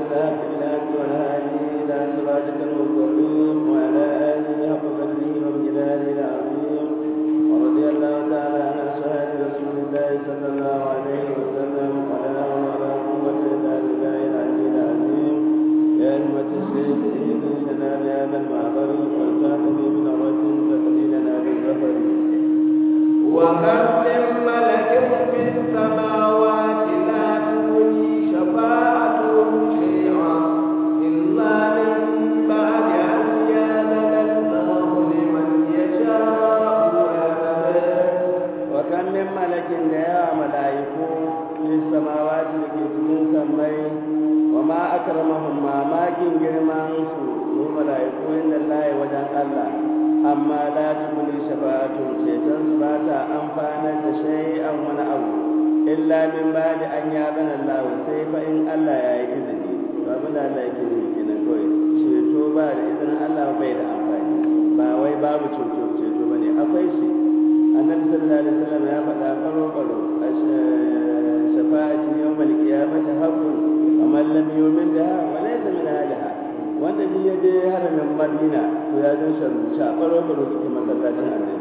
بالحق بالحق والهادي إلى صراطك المستقيم وعلى آله حق قدره وامتداده العظيم ورضي الله تعالى عن أصحاب رسول الله صلى الله عليه وسلم ولا حول ولا قوة إلا بالله العلي العظيم يا أمة الشيخ إهدنا بهذا المعبر والخاتم من عروة تقليلنا بالظفر وكم من ملك في السماوات لا تغني شفاعتهم شيئا إلا من بعد أن يأذن الله لمن يشاء ويرضى وكم من ملك يا ملائكو في السماوات لكي تكون سمي وما أكرمهم ما ماكين جرمان su ملائكو إن الله وجن الله أما لا تبني شفاعتهم شيطان سباتا أنفانا شيئا ونأبو إلا من بعد أن يأذن الله سيف إن الله يا إذني فمن الله يكذب كنا كوي ceto ba da izinin Allah bai da amfani ba wai babu ceto ceto bane akwai shi annabi sallallahu alaihi wasallam ya faɗa karo karo shafa'ati yawmal qiyamati haqqun wa man lam yu'min biha wa laysa min ahliha wanda ji ya je haramin Madina to ya zan sharuca karo karo cikin masallacin annabi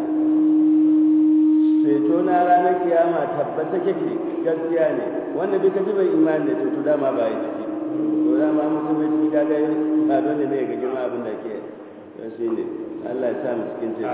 ceto na ranar kiyama tabbata kake gaskiya ne wanda bai kaji bai imani da ceto dama ba ya ciki to dama mutum bai ciki kaga ba dole ne ga girma abin da ke shi ne Allah ya sa mu cikin ceto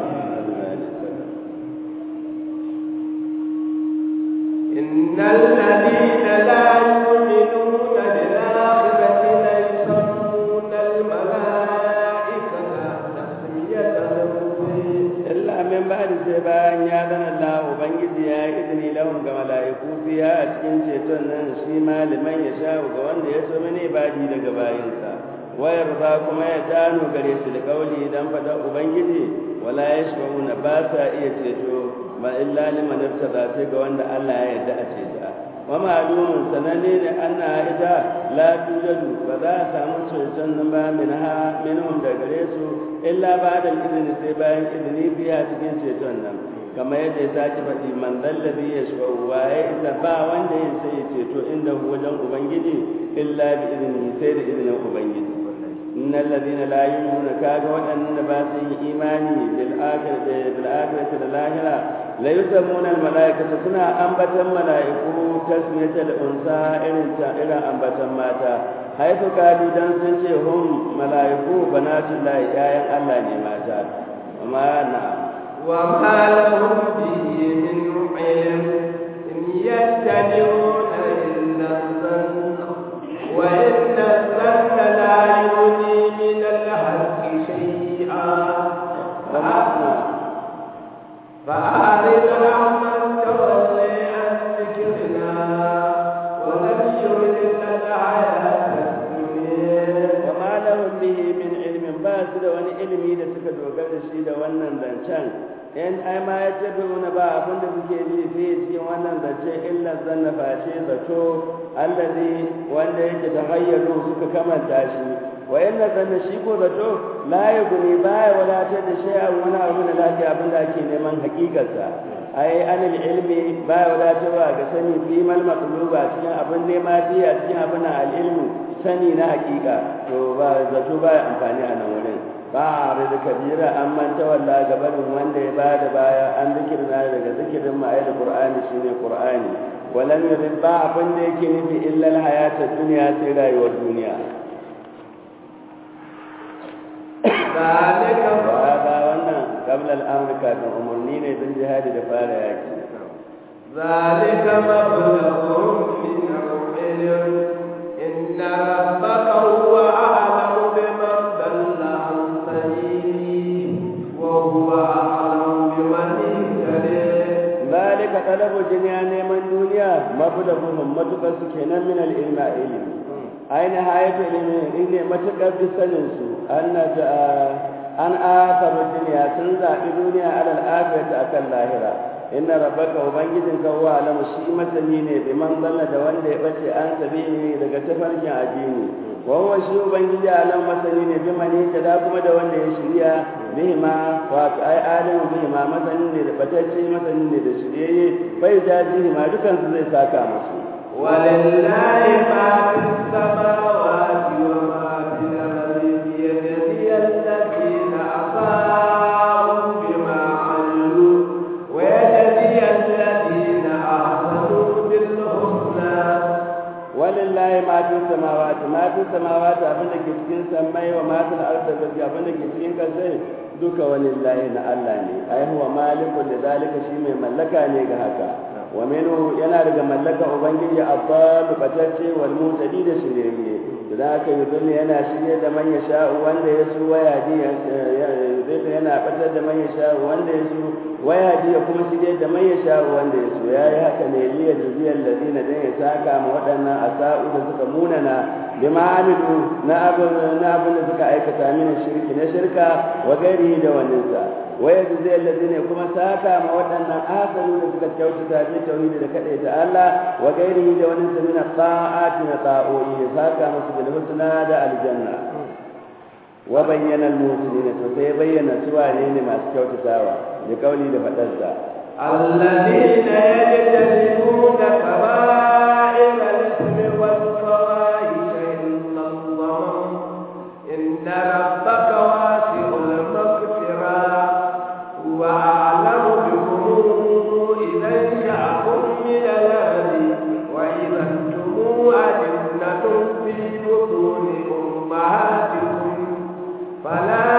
إن الذين لا يؤمنون بالآخرة ليسمون الملائكة تسمية الأنثى illa min ba'di sai bayan ya zana Allah ubangiji ya yi izini lahum ga mala'iku fiya a cikin ceton nan shi maliman ya sha ga wanda ya so mene badi daga bayinsa wayar za kuma ya dano gare su da kauli dan fada ubangiji wala yashbauna ba sa iya ceto ba illa liman irtada sai ga wanda Allah ya yarda a ceta wa ma'lumun sanane ne anna ita la tujadu ba za a samu ceton nan ba minha minhum da gare su illa ba da izini sai bayan izini biya cikin ceton nan kamar yadda ya sake faɗi man zallabi ya shi waye illa ba wanda ya sai ceto inda wajen ubangiji illa bi izini sai da izinin ubangiji innal ladina la yu'minuna kaga waɗannan da ba su yi imani bil akhirati bil akhirati da lahira la yusammuna al malaikata suna ambatan malaiku tasmiyatal unsa irin ta irin ambatan mata haifu kadu dan sun ce hum malaiku banatul lahi yayan Allah ne mata amma na وما لهم به من علم إن يتبعون إلا الظن وإن الظن لا يغني من الحق شيئا فأعرض عمن تولي عن ذكرنا ولم يرد الحياة الدنيا وما لهم به من علم ba su da wani ilimi da suka dogara da shi da wannan zancen in ai ma ya tabi wani ba abin da suke ji sai cikin wannan zance illa zanna face zato allazi wanda yake da hayyaru suka kamanta shi wa inna zanna shi ko zato la yuguni baya wadatar da shay'an wani abu da lafiya abin da ake neman hakikarsa ai anil ilmi baya wadatarwa ga sani fi mal maqluba cikin abin nema fi a cikin abin al ilmu sani na hakika to ba zato ba amfani a nan wurin ba a rida kabira an manta walla gabanin wanda ya bada baya an zikirna daga zikirin ma'ai da qur'ani shine qur'ani walam yurid ba abin da yake nufi illa hayata duniya sai rayuwar duniya ذلك ba ba wannan qabla al-amr kafin umarni ne don jihadi da fara yaki ذلك مبلغهم من العلم إن ربك هو أعلم بمن ضل عن سبيله وهو أعلم بمن اهتدى zalika talabu dunya neman duniya mablaghum matukar su kenan min al-ilma ilmi aina hayatu ilmi ne matukar bisanin su anna an asaru dunya sun zaɓi duniya alal akhirati akan lahira inna rabbaka ubangijinka huwa alamu shi masani ne bi man dalla da wanda ya bace an sabili daga tafarkin addini wa huwa shi ubangiji alam masani ne bi man da kuma da wanda ya shirya bihima wato ai alimu bihima masani ne da batacce masani ne da shiryayye bai jaji ma dukan su zai saka musu ولله ما في السماوات walillahi ma fi samawati ma fi samawati abin da ke cikin samai wa ma fil ardi abin da ke cikin kasai duka walillahi na Allah ne ai huwa malikul lidalika shi mai mallaka ne ga haka wa minhu yana daga mallaka ubangiji abbalu batacce wal mutadi da shirye da aka yudulli yana shirye da man yasha wanda ya so waya ji yudulli yana batar da man yasha wanda ya so waya ji ya kuma shirye da man yasha wanda ya so yayi haka ne liya jiziyal ladina dan ya saka ma waɗannan asa'u da suka munana bima amilu na abin na abin da suka aikata min shirki na shirka wa gairi da waninsa waya jiziyal ladina kuma saka ma waɗannan asalu da suka kyautata bi tauhidi da kadaita Allah wa gairi da waninsa min ta'ati na ta'o'i saka musu bil husna da aljanna wa bayyana al-muhsinina to sai bayyana su wane ne masu kyautatawa da kauli da fadarsa الذين يجتنبون كبائر الإثم والفواحش إلا الله إن ربك واسع المغفرة هو أعلم بكم إذا انشأكم من الأرض وإذا أنتم أجنة في بطون أمهاتكم فلا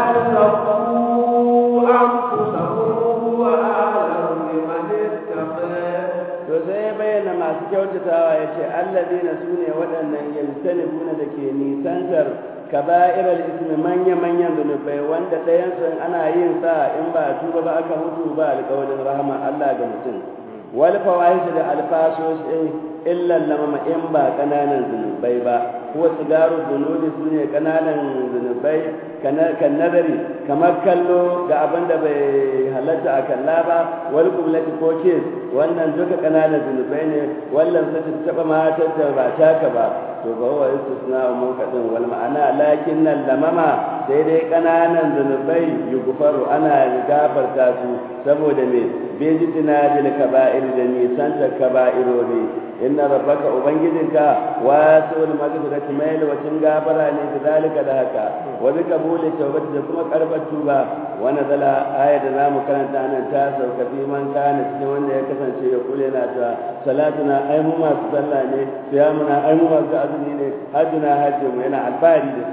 تزكوا أنفسكم هو أعلم بمن اتقى to sai ya bayyana masu kyautatawa ya ce allazina su ne waɗannan yaltanibuna da ke nisantar kaba'irar ismi manya-manyan zunubai wanda ɗayansu ana yin sa in ba a tuba ba aka mutu ba alƙawarin rahama Allah ga mutum wal fawahish da alfasoshi illan lamama in ba ƙananan zunubai ba ko sigaru zunubi su ne ƙananan zunubai kan nazari kamar kallo ga abin da bai halatta a kalla ba wal kublati ko kes wannan duka ƙananan zunubai ne wallan sai ta taɓa matar da ba taka ba to ba wa istisna mun kadin wal ma'ana lakin nan lamama sai dai kananan zanubai yughfaru ana gafarta su saboda me bejitina bil kaba'ir da nisan ta kaba'irori inna rabbaka ubangijinka wasul maghfirati mai wacin gafara ne da zalika da haka wa bi qabuli tawbati da kuma karbar tuba wa nazala ayat da zamu karanta nan ta sauka fi man kana cikin wanda ya kasance ya kula na ta salatuna ai mu masu sallah ne siyamuna ai mu masu azumi ne hajjuna hajji mu yana alfahari da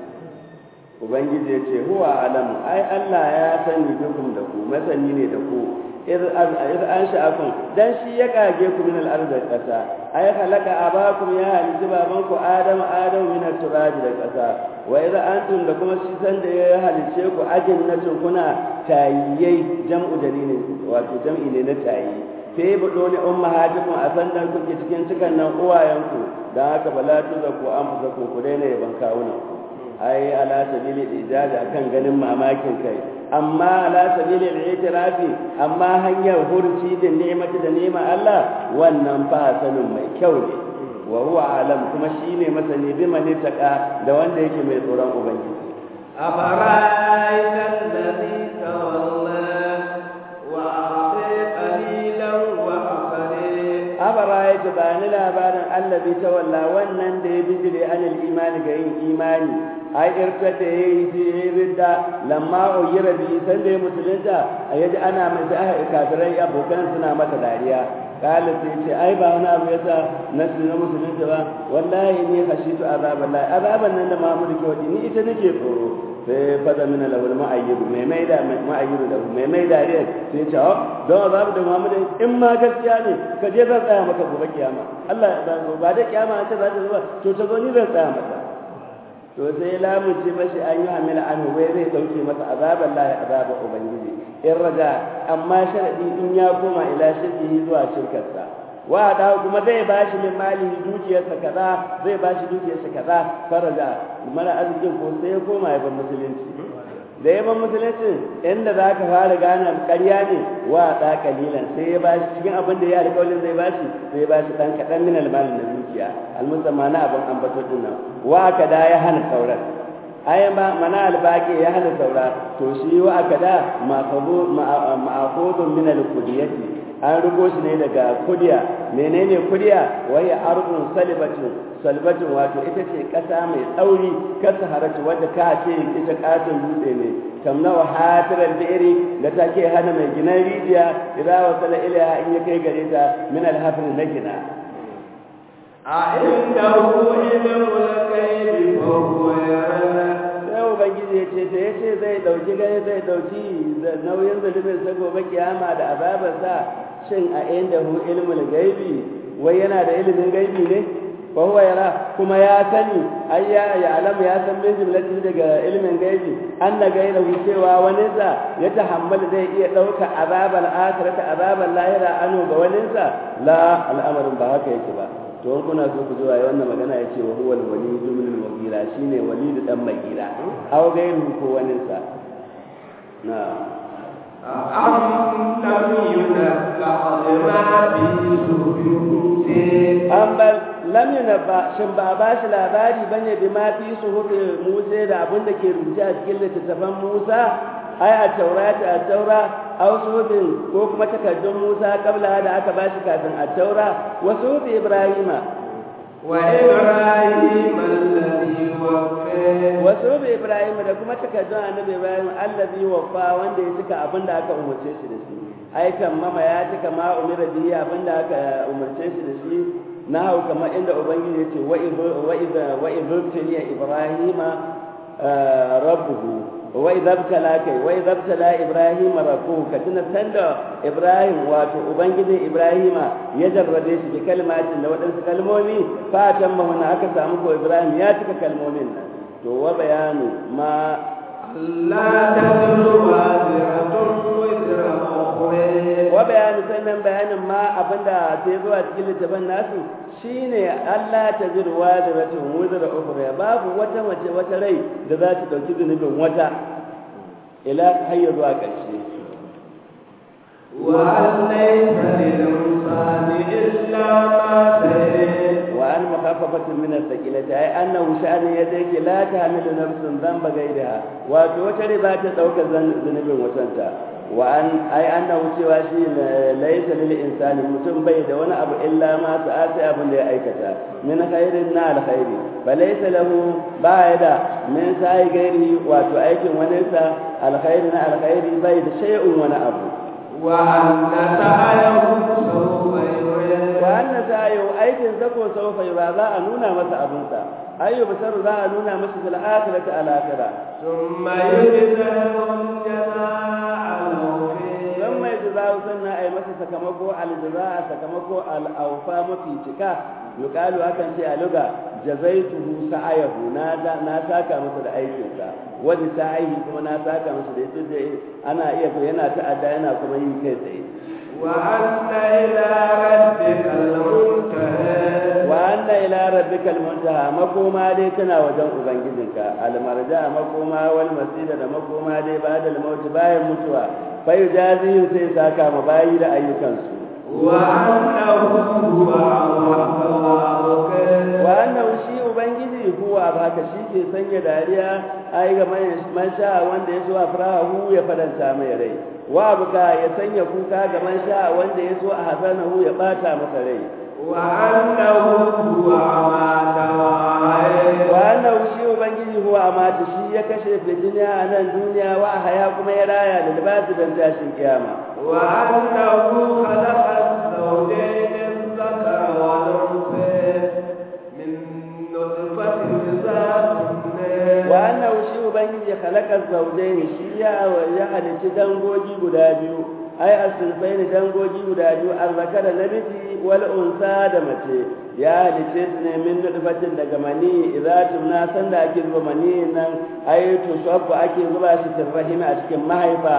su ubangiji ya ce huwa alamu ai Allah ya sani dukum da ku masani ne da ku iz an sha'akum dan shi ya kage ku min al-ard kasa ay khalaqa abakum ya halitta baban ku adam adam min al-turab da kasa wa idza antum da kuma shi san da ya halice ku ajin na kuna tayyai jam'u dalilin wato jam'i ne na tayi sai budo ne ummahatukum a san dan kuke cikin cikan nan uwayenku dan haka bala tuzaku an fusaku ku daina yaban kawunan ku ai ala sabili ijazi akan ganin mamakin kai amma ala sabili al-i'tirafi amma hanyar hurci da ni'mati da ni'ma Allah wannan fa sanin mai kyau ne wa huwa alam kuma shine masani bi man taqa da wanda yake mai tsoron ubangiji أفرأيت الذي تولى وأعطي قليلا وأخرى abara'ayta ba ni labarin allazi tawalla wannan da ya bijire anil imani ga yin imani ai irta da ya yi ridda lamma uyira bi san da ya musulunta a yaji ana mai da kafirai abokan suna mata dariya kala sai ce ai ba wani abu yasa na na musulunta ba wallahi ni khashitu azaballahi azaban nan da Muhammadu ke wadi ni ita nake tsoro sai fada mina lahul ma'ayyidu mai mai da ma'ayyidu da mai mai da ne sai ce oh don azabu da Muhammadu in ma gaskiya ne ka je zan tsaya maka gobe kiyama Allah ya ba da kiyama an ce za ta zo to ta zo ni zan tsaya maka to sai lamunce mashi an yi hamila an wai zai dauke masa azaban lahi azaban ubangiji in raja amma sharadi in ya koma ila shirkihi zuwa shirkarsa wa da kuma zai bashi min malihi dukiyarsa kaza zai bashi dukiyarsa kaza faraja mara arzikin ko sai ya koma ya bar musulunci da ya bar musulunci inda za ka fara gane ƙarya ne wa da kalilan sai ya bashi cikin abin da ya alƙawarin zai bashi sai ya bashi dan kaɗan min almalin na dukiya almusamma na abin ambato din nan wa ka da ya hana sauran ai ma mana albaqi ya hana saura to shi wa aka da ma'khudun min al-qudiyati an rugo shi ne daga kudiya menene kudiya wai ardun salibatin salbatin wato ita ce kasa mai tsauri kasa haratu wadda ka ce ita katon dutse ne tamna wa hatiral bi'ri da take hana mai ginan rijiya idan wasala ilaha in ya kai gare ta min al-hafr na gina أعنده علم الغيب فهو يرى sai ubangiji ya ce ta ya ce zai dauki gani zai dauki nauyin zulumin sa gobe kiyama da azabarsa shin a inda hu ilmul gaibi wai yana da ilimin gaibi ne fa huwa yara kuma ya sani ai ya ya alam ya san min jumlatin daga ilimin gaibi anna gairahu cewa wani sa ya tahammala zai iya dauka azabal akhirati azabal lahira anu ga wani sa la al'amarin ba haka yake ba to in kuna so ku zuwa wannan magana yace wa huwa al-walid min al-mughira shine walid dan maghira aw gairu ko wani sa na أم لم ينبأ بما في صحف موسى an bar lam yunabba shin ba ba shi labari bane bi ma fi suhufi Musa da abin da ke rubuce a cikin littattafan Musa ai a taurata a taura aw suhufin ko kuma takardun Musa kabla da aka ba shi kafin a taura wa suhufi Ibrahima وإبراهيم الذي وفى wa suhufi Ibrahima da kuma takardun annabi Ibrahim allazi wafa wanda ya cika abin da aka umarce shi da shi ai kan mama ya cika ma umira bihi abin da aka umarce shi da shi na hau kamar inda ubangiji ya ce wa izabtaliya ibrahima rabbuhu wa izabtala kai wa izabtala ibrahima rabbuhu ka tuna sanda ibrahim wato ubangijin ibrahima ya jarrabe shi bi kalmatin da waɗansu kalmomi fatan mahuna aka samu ko ibrahim ya cika kalmomin nan to wa bayanu ma لا تزر وازرة وزر أخرى wa bayani sannan bayanin ma abinda sai zuwa cikin littafin nasu shine Allah ta zirwa da ratun wuzura ukhra babu wata mace wata rai da za ta dauki zunubin wata ila hayya zuwa ƙarshe وأن ليس للإنسان إلا ما سعى wa an mukhaffafatun min as-saqilati ay annahu sha'ani yadayki la tahmilu nafsun dhanba ghayriha wato wata rai ba ta dauka zunubin watanta wa an ai annahu cewa shi laysa lil insani mutum bai da wani abu illa ma sa'a sai abin da ya aikata min khairin na alkhairi fa laysa lahu ba ya da min sa'i gairi wato aikin wani sa alkhairi na alkhairi bai da shay'un wani abu وأن سعيه سوف يرى wa anna sa'ayu aikin sako sawfa yura za a nuna masa abinsa ayyu basaru za a nuna masa fil akhirati al akhirah ثم يجزاه الجزاء الأوفى dan mai jazaa'u sannan ai masa sakamako al jazaa sakamako al awfa mafi cika yuqalu akan ce a luga jazaituhu sa'ayahu na da na saka masa da aikinsa wani sa'ihi kuma na saka masa da yace da ana iya to yana ta'adda yana kuma yi kai tsaye وأن إلى ربك المنتهى wa anna ila rabbikal muntaha makoma dai tana wajen ubangijinka almarja makoma wal masira da makoma dai ba'da al-maut bayan mutuwa fa yujazi sai saka ma bayi da ayyukansu وأنه هو أضحك وأبكى wa annahu shi ubangiji huwa baka shi ke sanya dariya ai ga man sha wanda ya so a farahu ya faranta mai rai wa buka ya sanya kuka ga man sha wanda ya so a hasanahu ya bata masa rai وأنه هو أمات وأحيا wannan shi ubangiji huwa amata shi ya kashe fitina a nan duniya wa haya kuma ya raya da libasi don tashin kiyama وأنه خلق الزوجين الذكر والأنثى من نطفة إذا تمنى wa annahu shi ubangiji khalaqa zawjayn shi ya ya halici dangogi guda biyu ai asulfain dangogi guda biyu arzakara namiji wal unsa da mace ya halice su ne min nutfatin daga mani idza tumna sanda ake zuba mani nan ai to sabbu ake zuba shi tirrahim a cikin mahaifa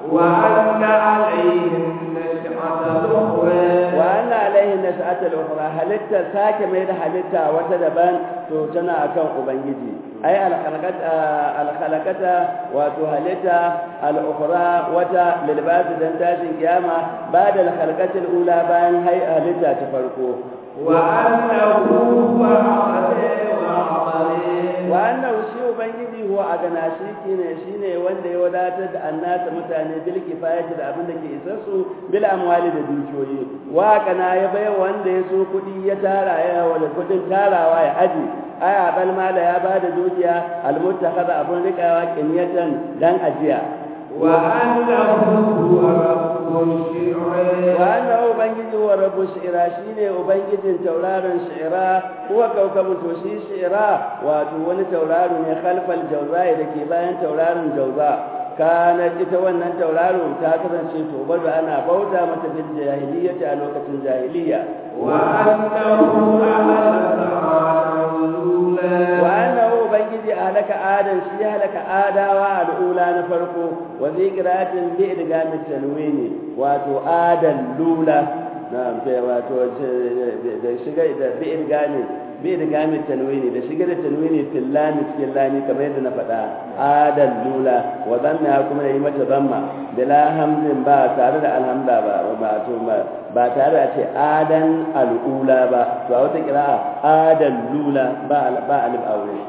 وأن عليه النشأة الأخرى wa anna alaihi nas'ata al-ukhra halitta sake mai da halitta wata daban to tana akan ubangiji ai al-khalaqata al-khalaqata wato halitta al-ukhra wata lilbasi dan tashin kiyama ba'da al-khalaqati al-ula bayan hay halitta ta farko وأنه هو أحد وأحد wa annahu shi ubangiji huwa agana shi ne shine wanda ya wadatar da annasa mutane bil kifayati da abin da ke isar su bil amwali da dukiyoyi wa kana ya bai wanda ya so kudi ya tara ya wala kudin tarawa ya aji aya bal mala ya bada dukiya al muttakhadha abun rikawa kinyatan dan ajiya وأنه هو رب الشعر wa annahu ubangiji wa rabbu shi'ira shine ubangijin tauraron shi'ira huwa kawkabu to shi shi'ira wato wani tauraro ne khalfal jawza da ke bayan tauraron jawza kana ita wannan tauraro ta kasance to bada ana bauta mata fil jahiliyyati a lokacin jahiliya وأنه أهلك عادا الأولى wa annahu ubangiji halaka adan shi halaka adawa al'ula na farko wa zai qira'atin bi idgamit tanwini wato adan lula na'am sai wato da shiga da bi idgamin bi idgamit tanwini da shiga da tanwini fil lam cikin lami kamar yadda na faɗa adan lula wa dhamma kuma yi mata dhamma bila hamzin ba tare da alhamda ba ba to ba tare da ce adan al'ula ba to a wata kira'a adan lula ba ba alif aure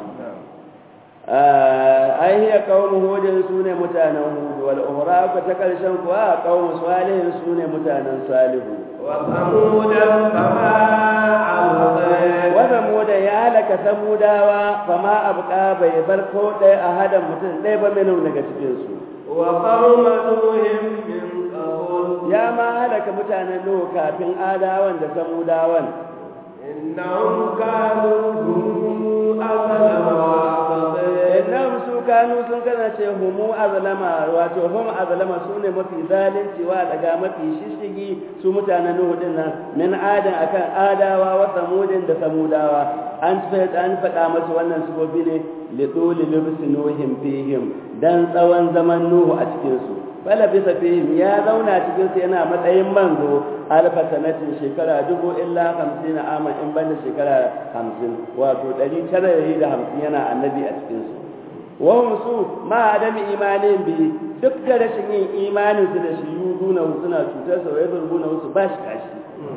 ai hiya qaumu hudin sune mutanen hud wal ukhra ka ta karshen kuwa qaumu salihin sune mutanen salihu وثمودا فما أبقى wa samuda ya halaka samudawa fama abqa bai bar ko ɗaya a hadan mutum ɗaya ba minu daga cikin su وقوم نوح من قبل ya ma halaka mutanen nuhu kafin adawan da samudawan إنهم كانوا هم أظلم وأطغى innahum su kanu sun kasance humu azlama wato hum azlama su ne mafi zalunci wa daga mafi shishigi su mutanen nuhu din nan min adan akan adawa wa samudin da samudawa an faɗa an faɗa masu wannan sifofi ne li duli libsi nuhim fihim dan tsawon zaman nuhu a cikin su bala bisa fihim ya zauna cikin su yana matsayin manzo alfa sanatin shekara dubu illa hamsin aman in banda shekara hamsin wato ɗari tara da hamsin yana annabi a cikin su wahum su ma adami imanin bi duk da rashin yin imanin su da shi yuduna suna cutar sa wai burbuna su ba shi kashi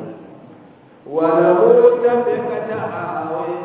ولو تفكت أهوي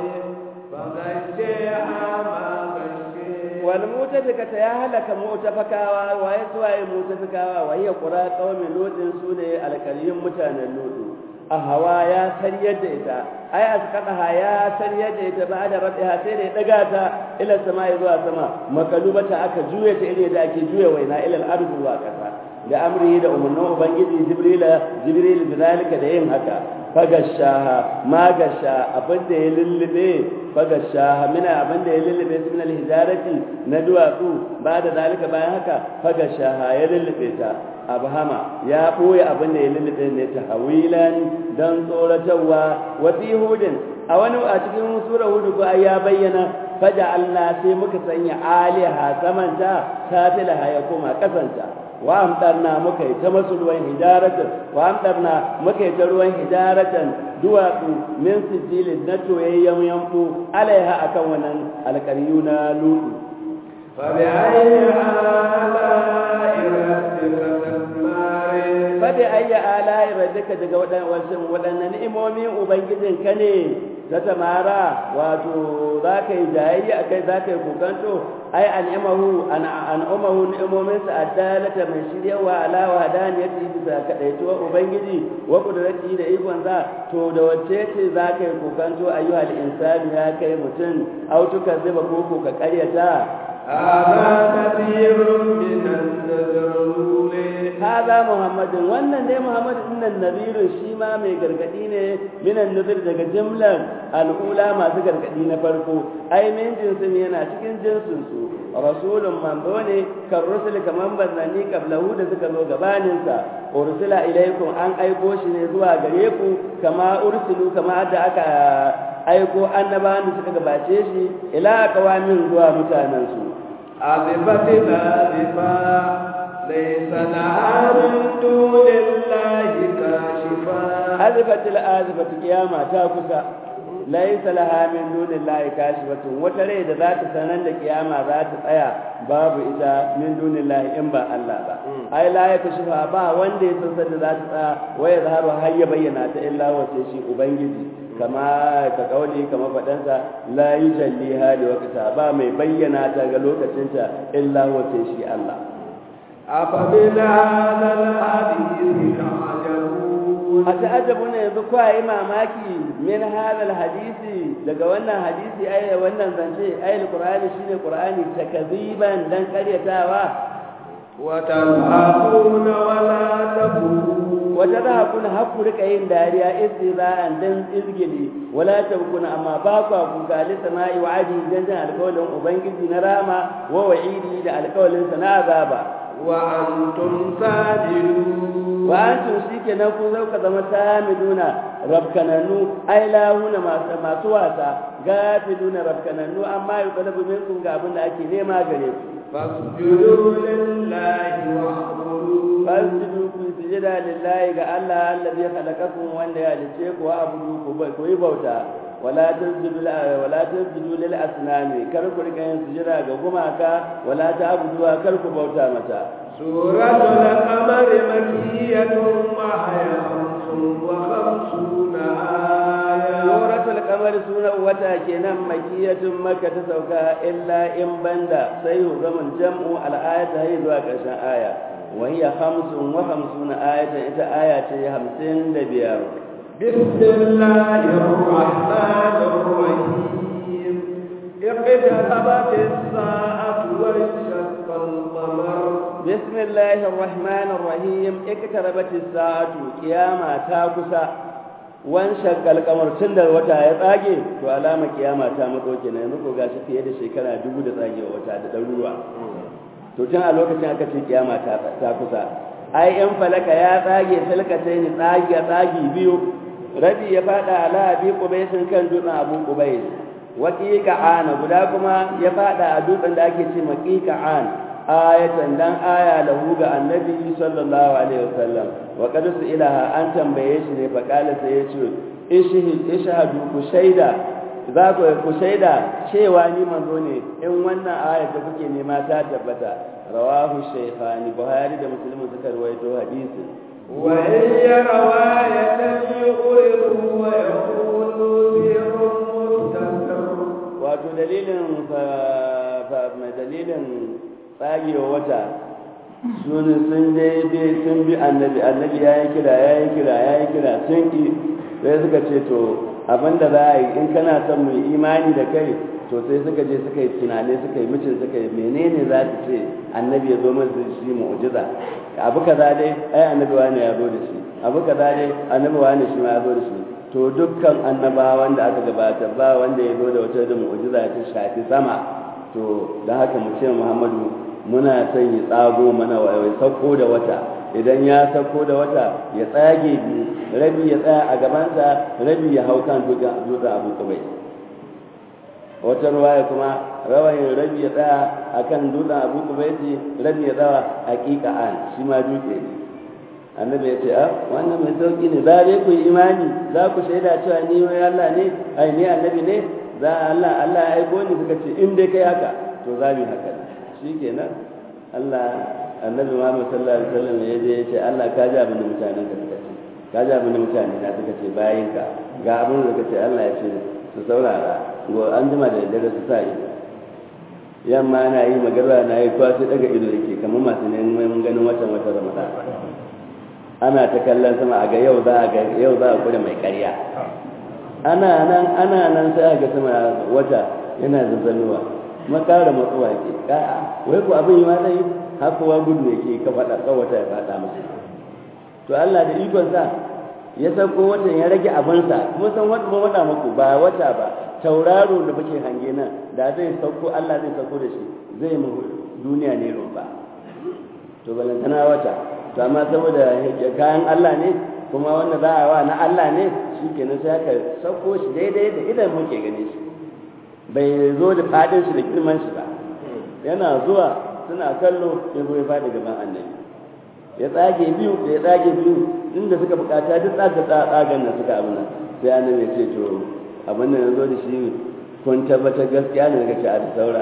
فغشيها ما غشي wal mutafikata ya halaka mutafakawa waye suwaye mutafikawa waye qura qaumi lutin sune alkaliyun mutanen lutu a hawa ya sariyar da ita ai asqataha ya sariyar da ita ba da rabiha sai da ya daga ta ila sama zuwa sama makalubata aka juye ta irin da ake juye waina ila al-ardi zuwa kasa da amri da umarnin ubangiji jibrila jibril bizalika da yin haka fagashaha magasha abin da ya lullube fagashaha mina abin da ya lullube su min alhijarati na duwatsu ba da zalika bayan haka fagashaha ya lullube ta abhama ya boye abin da ya lullube ne ta hawilan dan tsoratarwa wa fi hudin a wani a cikin sura hudu ko ya bayyana faja Allah sai muka sanya aliha samanta tafilaha ya koma kasanta wa amtarna muka yi ta masu ruwan hijaratan wa amtarna muka yi ta ruwan hijaratan duwatsu min sijilin na toyayyen yanku alaiha akan wannan alƙaryu na lutu فبأي آلاء ربك تسمار fabi ayya ala'i rabbika daga waɗannan waɗannan ni'imomin ubangijin ka ne ta tamara wato za ka yi jayayya a kai za ka yi kokanto ai an'imahu an'umahu ni'imomin sa addalata mai shiryawa ala wa hadaniyati bisa kadaituwa ubangiji wa kudrati da ikon za to da wacce ce za ka yi kokanto ayyuhal insani ya kai mutum autuka zuba koko ka karyata هذا نذير من النذر الأولى هذا محمد wannan dai Muhammad dinnan nabiru shi ma mai gargadi ne minan nazir daga jimlan al'ula masu gargadi na farko ai min jinsin yana cikin jinsin su rasulun manzo ne kan rusul kaman bazani qablahu da suka zo gabanin sa ursila ilaikum an aiko shi ne zuwa gare ku kama ursilu kama da aka aiko annabawan da suka gabace shi ila qawamin zuwa mutanen su أذفت الآذفة ليس لها من دون الله كاشفا azifatil azifatu kiyama ta kusa laisa laha min dunillahi kashifatun wata rai da za ta sanar da kiyama za ta tsaya babu ita min dunillahi in ba Allah ba ai la ya kashifa ba wanda ya san da za ta tsaya waya zaharu har ya bayyana ta illa wace shi ubangiji kama ka kauli kama fadansa la yujalli hali waqta ba mai bayyana ta ga lokacinta illa wace shi Allah أفمن هذا الحديث تعجبون a ta'ajabu ne yanzu kwa yi mamaki min hadal hadisi daga wannan hadisi ai wannan zance ai alqur'ani shine qur'ani takziban dan karyatawa وتضحكون ولا تبكون wata za kuna haku rika yin dariya istiza'an dan izgili wala tabkuna amma ba ku kuka li sama'i wa adi dan jan alƙawalin ubangiji na rama wa wa'idi da alƙawalin sa na azaba wa antum sajidun wa antum shikenan ku zauka zama samiduna rabkananu ai lahuna masu masu wasa gafiluna rabkananu amma yuqalabu minkum ga abin da ake nema gare ku fasjudu lillahi wa'budu fasjudu ku sujada lillahi ga Allah allazi khalaqakum wanda ya halice ku wa abudu ku bai ku yi bauta wala tasjudu wala tasjudu lil asnami kar ku rika yin sujada ga gumaka wala ta'budu kar ku bauta mata suratul qamari makkiyatun wa hiya khamsun wa khamsuna aya suratul qamar sunan wata kenan makiyatun makka ta sauka illa in banda sai zaman jam'u al-ayata hay zuwa karshen aya wa hiya khamsun wa khamsuna ayatan ita aya ce 55 بسم الله الرحمن الرحيم اقتربت الساعة وانشق القمر بسم الله الرحمن الرحيم اقتربت الساعة قيامة تاكسا وانشق القمر تندر وتا ya tsage to alama kiyama ta matso kenan yanzu ko gashi fiye da shekara dubu da tsagewa wata da ɗaruruwa to tun a lokacin aka ce kiyama ta kusa ai in falaka ya tsage falkatai ni tsage tsagi biyu rabi ya fada ala abi qubaisin kan dutsen abu qubais waqiqa ana guda kuma ya fada a dutsen da ake ce maqiqa an ayatan dan aya lahu ga annabi sallallahu alaihi wasallam wa qad ilaha an tambaye shi ne fa kala sai ya ce ishhadu ku shaida za ku ku shaida cewa ni manzo ne in wannan aya da kuke nema ta tabbata rawahu shaykhani buhari da muslim suka rawaito hadisi wa in rawayatan yuqridu wa yaqulu sirrun mustasir wato dalilin fa dalilin tsagewa wata sun sun dai sun bi annabi annabi ya yi kira ya yi kira ya yi kira sun ki sai suka ce to abinda za a yi in kana son mu imani da kai to sai suka je suka yi tunani suka yi mucin suka yi menene za su ce annabi ya zo masa shi mu'jiza abu kaza dai ai annabi wani ya zo da shi abu kaza dai annabi wani shi ma ya zo da shi to dukkan annabawan da aka gabata ba wanda ya zo da wata da mu'jiza ta shafi sama to da haka mu ce Muhammadu muna son ya tsago mana wai sauko da wata idan ya sauko da wata ya tsage biyu rabi ya tsaya a gabansa rabi ya hau kan dutsen abu kubai wata ruwaya kuma rawayin rabi ya tsaya a kan dutsen abu kubai ce rabi ya tsawa hakika an shi ma dutse ne annabi ya ce a wannan mai sauki ne za dai ku yi imani za ku shaida cewa ni wai Allah ne ai ni annabi ne za Allah Allah ya aiko ni suka ce in dai kai haka to za mu haka shikenan Allah annabi Muhammad sallallahu alaihi wasallam ya je ya ce Allah ka ji abin da mutanen ka suka ce ka ji abin da mutane na suka ce bayin ka ga abin da suka ce Allah ya ce su saurara go an jima da daddare su sa ido yamma na yi magarba na yi kwa sai daga ido yake kamar masu neman ganin watan wata ramadan ana ta kallon sama a ga yau za a ga yau za a kure mai ƙarya ana nan ana nan sai a ga sama wata yana zazzanuwa makara matsuwa ke ka'a wai ko abin yi ma zai hakowa gudu ne ke ka faɗa ka wata ya faɗa masa to Allah da ikon sa ya sauko watan ya rage abinsa kuma san wata ba wata muku ba wata ba tauraro da muke hange nan da zai sauko Allah zai sauko da shi zai mu duniya ne rumba to balantana wata to amma saboda kayan Allah ne kuma wanda za a wa na Allah ne shi kenan sai aka sauko shi daidai da idan muke gane shi bai zo da fadin shi da girman shi ba yana zuwa suna kallo ya zo ya fadi gaban annabi ya tsage biyu da ya tsage biyu inda suka bukata duk tsaga tsagan nan suka abin nan sai annabi ya ce to abin nan ya zo da shi kun tabbatar gaskiya ne daga ci a da saura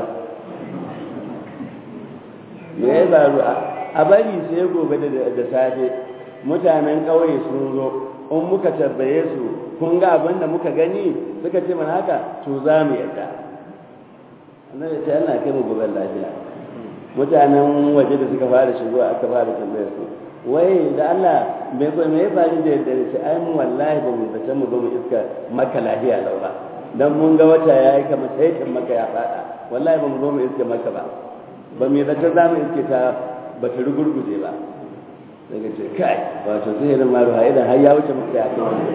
me ya faru a bari sai gobe da safe mutanen ƙauye sun zo in muka tabbaye su kun ga abin da muka gani suka ce mana haka to za mu yadda annabi sai Allah kai mu gobe lafiya mutanen waje da suka fara shigo aka fara tambayar su wai da Allah me ko me ya faru da yadda sai ai mu wallahi ba mu zata mu ba mu iska maka lafiya laura dan mun ga wata yayi kamar sai maka ya fada wallahi ba mu zo mu iska maka ba ba mu zata za mu iske ta ba ta rugurguje ba daga ce kai wato sihirin ma ruha idan har ya wuce mutu ya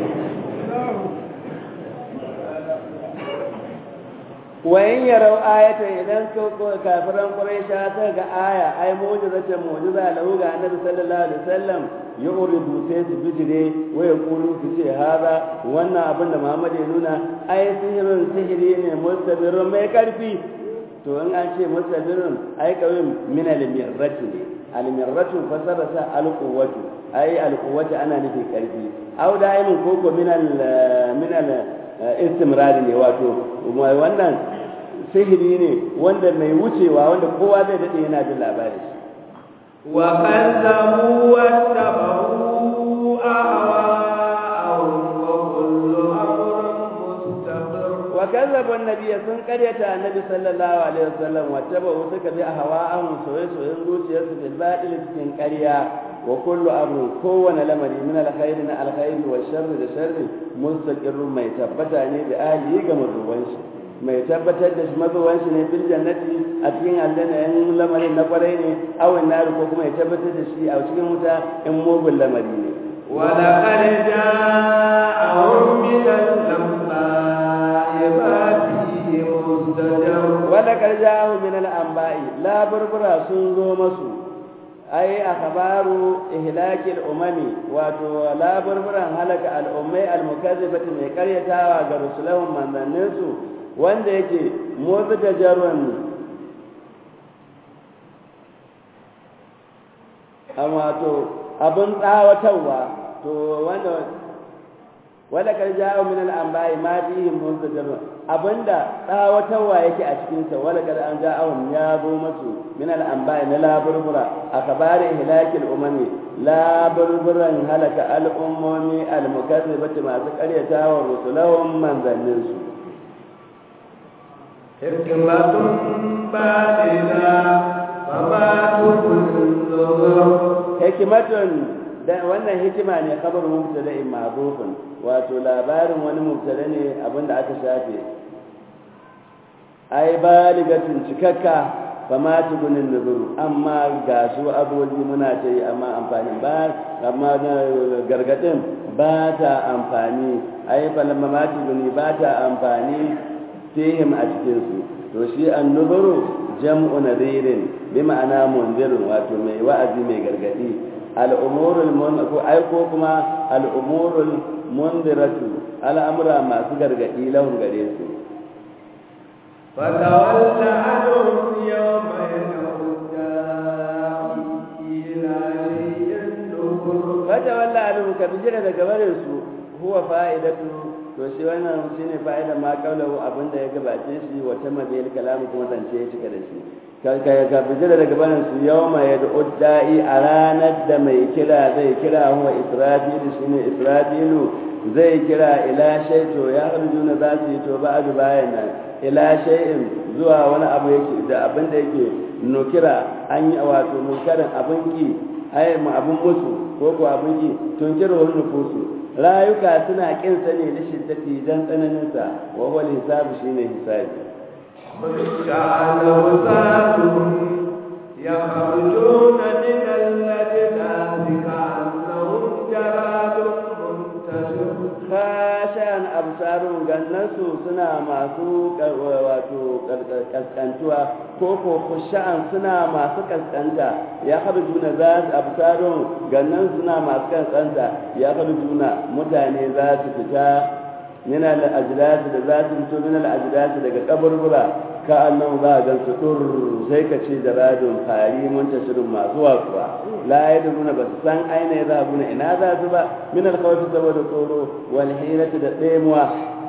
wayan yarau ayatan idan kafiran quraisha ta ga aya ai mu'jizatan mu'jiza lahu ga annabi sallallahu alaihi wasallam yuridu sai su bijire wa yaqulu su ce hada wannan abin da Muhammad ya nuna ai sihirin sihiri ne mustabirun mai karfi to in an ce mustabirun ai kawai min al-mirrati ne al-mirratu fasara sa al-quwwatu ai al-quwwatu ana nufi karfi au da'imin koko min al min al istimrari ne wato wannan sihiri ne wanda mai wucewa wanda kowa zai daɗe yana jin labari wa kazzabu wa tabahu ahwa'ahum wa kullu amrin mustaqir wa kazzabu annabiyya sun karyata annabi sallallahu alaihi wasallam wa tabahu suka bi ahwa'ahum soyayyen zuciyarsu bil batil cikin ƙarya wa kullu amrin kowane lamari min alkhairi na alkhairi wa sharri da sharri mustaqirrun mai tabbata ne da ahli ga mazuwan shi mai tabbatar da shi mazuwan shi ne fil jannati a cikin aljanna in lamarin na kwarai ne aw nar ko kuma ya tabbatar da shi a cikin wuta in mugun lamari ne wa laqad ja'ahum min al-anba'i ma fihi mustajar wa laqad ja'ahum min al-anba'i la burbura sun zo masu ai akhbaru ihlakil umami wato laburburan halaka al'ummai almukazzibati mai karyatawa ga rusulahum manzannin su wanda yake mubtajarun amma to abin tsawatarwa to wanda wala kar ja'u min al-anba'i ma fihi mubtajarun abinda tsawatarwa yake a cikinsa wala kada an ja'ahum ya zo masu min al-anba'i na laburbura a kabari ihlakil umami laburburan halaka al'ummomi al-mukazzibati masu karyatawa rusulahum manzannin su hikmatun ba'ida fama tukun hikimatun da wannan hikima ne kabar mubtada'in ma'rufun wato labarin wani mubtada ne abinda aka shafe ai baligatun cikakka fa ma tugunin nuzuru amma ga su abubuwa muna ta yi amma amfani ba amma gargadin ba ta amfani ai falamma ma tuguni ba ta amfani fihim a cikinsu to shi an nuzuru jam'u nadirin bi ma'ana mundirun wato mai wa'azi mai gargadi al'umurul ko aiko kuma al'umurul mundiratu al'amura masu gargadi lahun gare su فتولى عنهم يوم إلى شيء نكر فتولى عنهم كبجرة daga su huwa fa'idatu to shi wannan shine fa'ida ma kaulahu abinda ya gabace shi wa tamma bil kalam kuma zance ya cika da shi ka ka bijira daga barin su yawma yad'u da'i a ranar da mai kira zai kira huwa israfilu shine israfilu zai kira ila shay to ya arjuna za su yi to ba'du bayan nan ila shay'in zuwa wani abu yake da abin da yake nukira an yi wato munkarin abin ki ai mu abin musu ko ko abin ki tunkiru wani nufusu rayuka suna kin sa ne da shiddati dan tsananin sa wa huwa hisabu shine hisabi شعل وسادهم يخرجون من الأجداث كأنهم جراد منتشر khashan absarun gannansu suna masu wato kaskantuwa ko ko khushan suna masu kaskanta ya harjuna za su absarun gannan suna masu kaskanta ya harjuna mutane za su fita min al-ajdad da za su fito min al-ajdad daga kaburbura ka annan za a gan su dur sai ka ce da radon fari muntashirin masu watsuwa la yadruna ba su san aina ya zabu na ina za su ba min al-khawfi saboda tsoro wal hirati da tsemuwa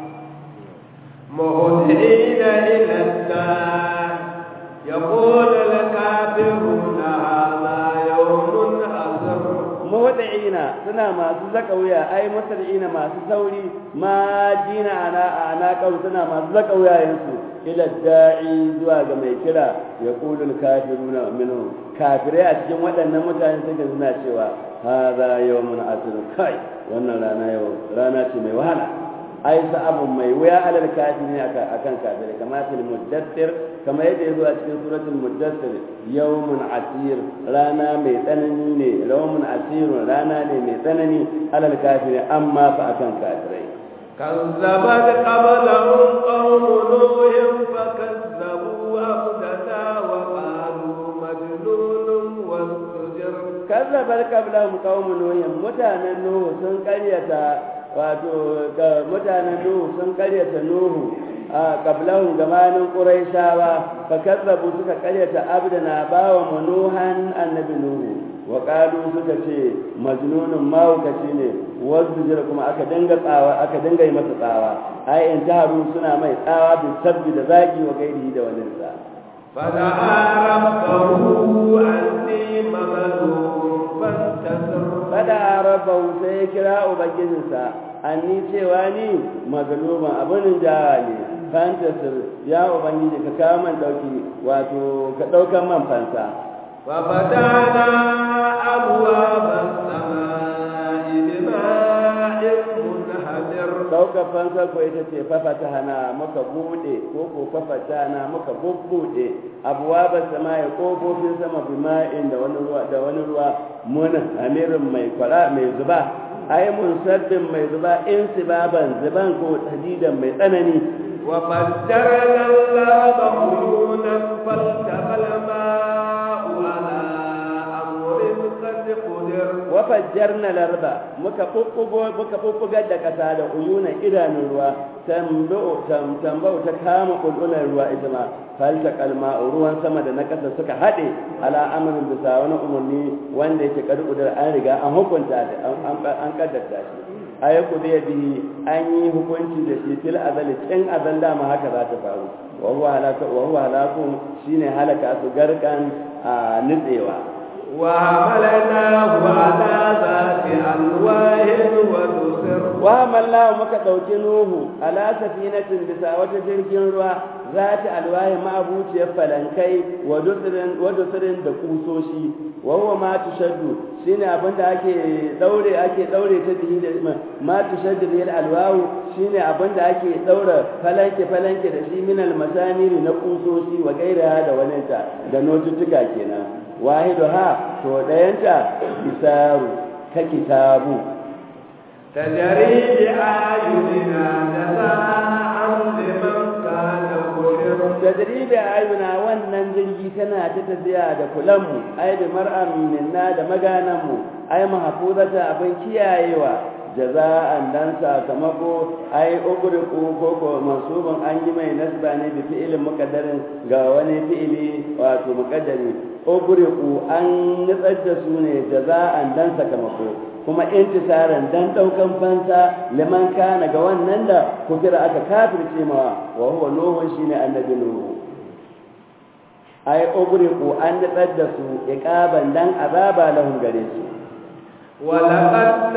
مهدئين إلى الدار يقول الكافرون هذا يوم أسر muhdi'ina suna masu zaka wuya ai musri'ina masu sauri ma dina ana ana kau suna masu zaka wuyayensu ila da'i zuwa ga mai kira ya kulul kafiruna minhum kafirai a cikin waɗannan mutane suka suna cewa hadha yawmun asr kai wannan rana yau rana ce mai wahala ai sa'abun mai wuya alal kafirin akan kafirai kama fil muddathir kama yadda yazo a cikin suratul muddathir yawmun asir rana mai tsanani ne yawmun asir rana ne mai tsanani alal kafirin amma fa akan kafirai كذبت قبلهم قوم نوح فكذبوا عبدنا وقالوا مجنون وازدجر كذبت قبلهم قوم نوح متانا نوح sun karyata wato mutanen nuhu sun karyata nuhu a kablahun gabanin ƙuraishawa fa kazzabu suka karyata abdana bawa manuhan annabi nuhu wa qalu suka ce majnunun mawukaci ne wasu jira kuma aka dinga tsawa aka dinga yi masa tsawa ai in taharu suna mai tsawa bi sabbi da zagi wa gairi da wani sa فدعا ربه أني مغلوب فانتصر fada rabbahu sai ya kira ubangijinsa anni cewa ni magluban abin jawa ne fantasir ya ubangiji ka kawo man dauki wato ka daukan man fansa وفتحنا أبواب السماء بماء منهمر daukar fansa ko ita ce fafata hana muka bude ko ko fafata hana muka bubbude abuwa ba sama ya kofofin sama bima'in da wani ruwa da wani ruwa mun amirin mai kwara mai zuba ai mun sabbin mai zuba in sibaban zuban ko hadidan mai tsanani وفجرنا الأرض عيونا فالتقى الماء على أمر قد قدر wafajjarna larba muka bubbugo muka bubbugar da kasa da uyunan idanun ruwa tambau tambau ta kama kulkulan ruwa ita ma falta kalma ruwan sama da na kasa suka haɗe ala amrin bisa wani umarni wanda yake karkudar an riga an hukunta da an kaddarta shi ayaku da bihi an yi hukunci da shi fil azali cin azal dama haka za ta faru wa huwa halaka wa huwa halakum shine halaka su garkan a nutsewa وعملناه على ذات ألواه ودسر wa mallahu muka ɗauki nuhu ala safinatin bisa wata jirgin ruwa za ta alwahi ma'abuciyar falankai wa dutsirin da kusoshi wa huwa ma tushaddu shine abin da ake daure ake daure ta bihi da ma tushaddu bil alwahu shine abin da ake daura falanke falanke da shi min almasamiri na kusoshi wa gairaha da waninta da notuttuka kenan wahidu ha to dayanta isaru ka kitabu تجري بأعيننا جزاء لمن كان كفر tadribi ayuna wannan jirgi tana ta tafiya da kulanmu ai da mar'an minna da magananmu ai mahfuzata abin kiyayewa jaza'an dan sakamako ai ugriqu ko ko mansubun an yi mai nasba ne da fi'ilin muqaddarin ga wani fi'ili wato muqaddari ugriqu an nutsar da su ne jaza'an dan sakamako kuma intisaran dan daukan fansa liman kana ga wannan da kufira aka kafirce mawa wa huwa nuhu shine annabi nuhu ai ugriqu an nutsar da su iqaban dan azaba lahum gare su ولقد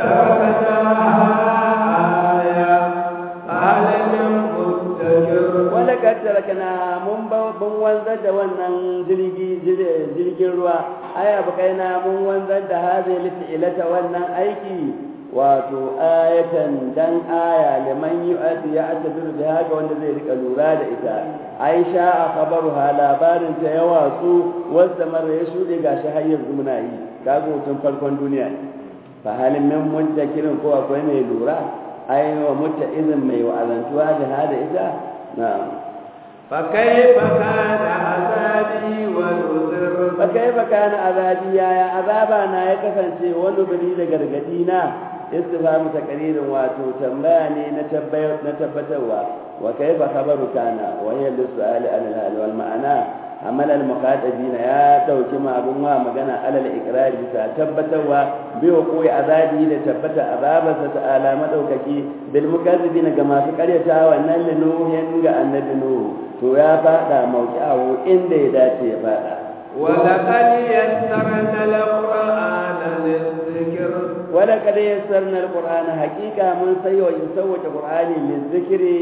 تركناها آية عالم مدكر wala tarakana mun ba mun wanzar da wannan jirgi jirgin ruwa aya bakaina mun wanzar da hadhihi fi'lata wannan aiki wato ayatan dan aya liman yu'ati ya atabiru da haka wanda zai rika lura da ita aisha a khabaruha labarin ta yawa su wanda mara ya shude gashi har yanzu muna yi kaga hutun farkon duniya fa halin min muddakirin ko akwai mai lura ai wa mutta izin mai wa'azantuwa da hada ita na'am فكيف كان عذابي ونذر فكيف كان عذابي يا عذابا na ya kasance wani biri da gargadi na istifhamu takririn wato tambaya ne na tabbayar na tabbatarwa wa kaifa khabaru kana wa hiya lis-su'ali al-hal wal ma'ana amal al-muqatabina ya dauki ma abun wa magana alal iqrari ta tabbatarwa bi koyi azabi da tabbata azabarsa ta'ala madaukaki bil mukazzibina ga masu karyata wannan linuhin ga annabi nuhu to ya fada mauki'ahu inda ya dace ya fada ولقد يسرنا القرآن للذكر ولقد يسرنا القرآن حقيقة من سيو يسوى القرآن للذكر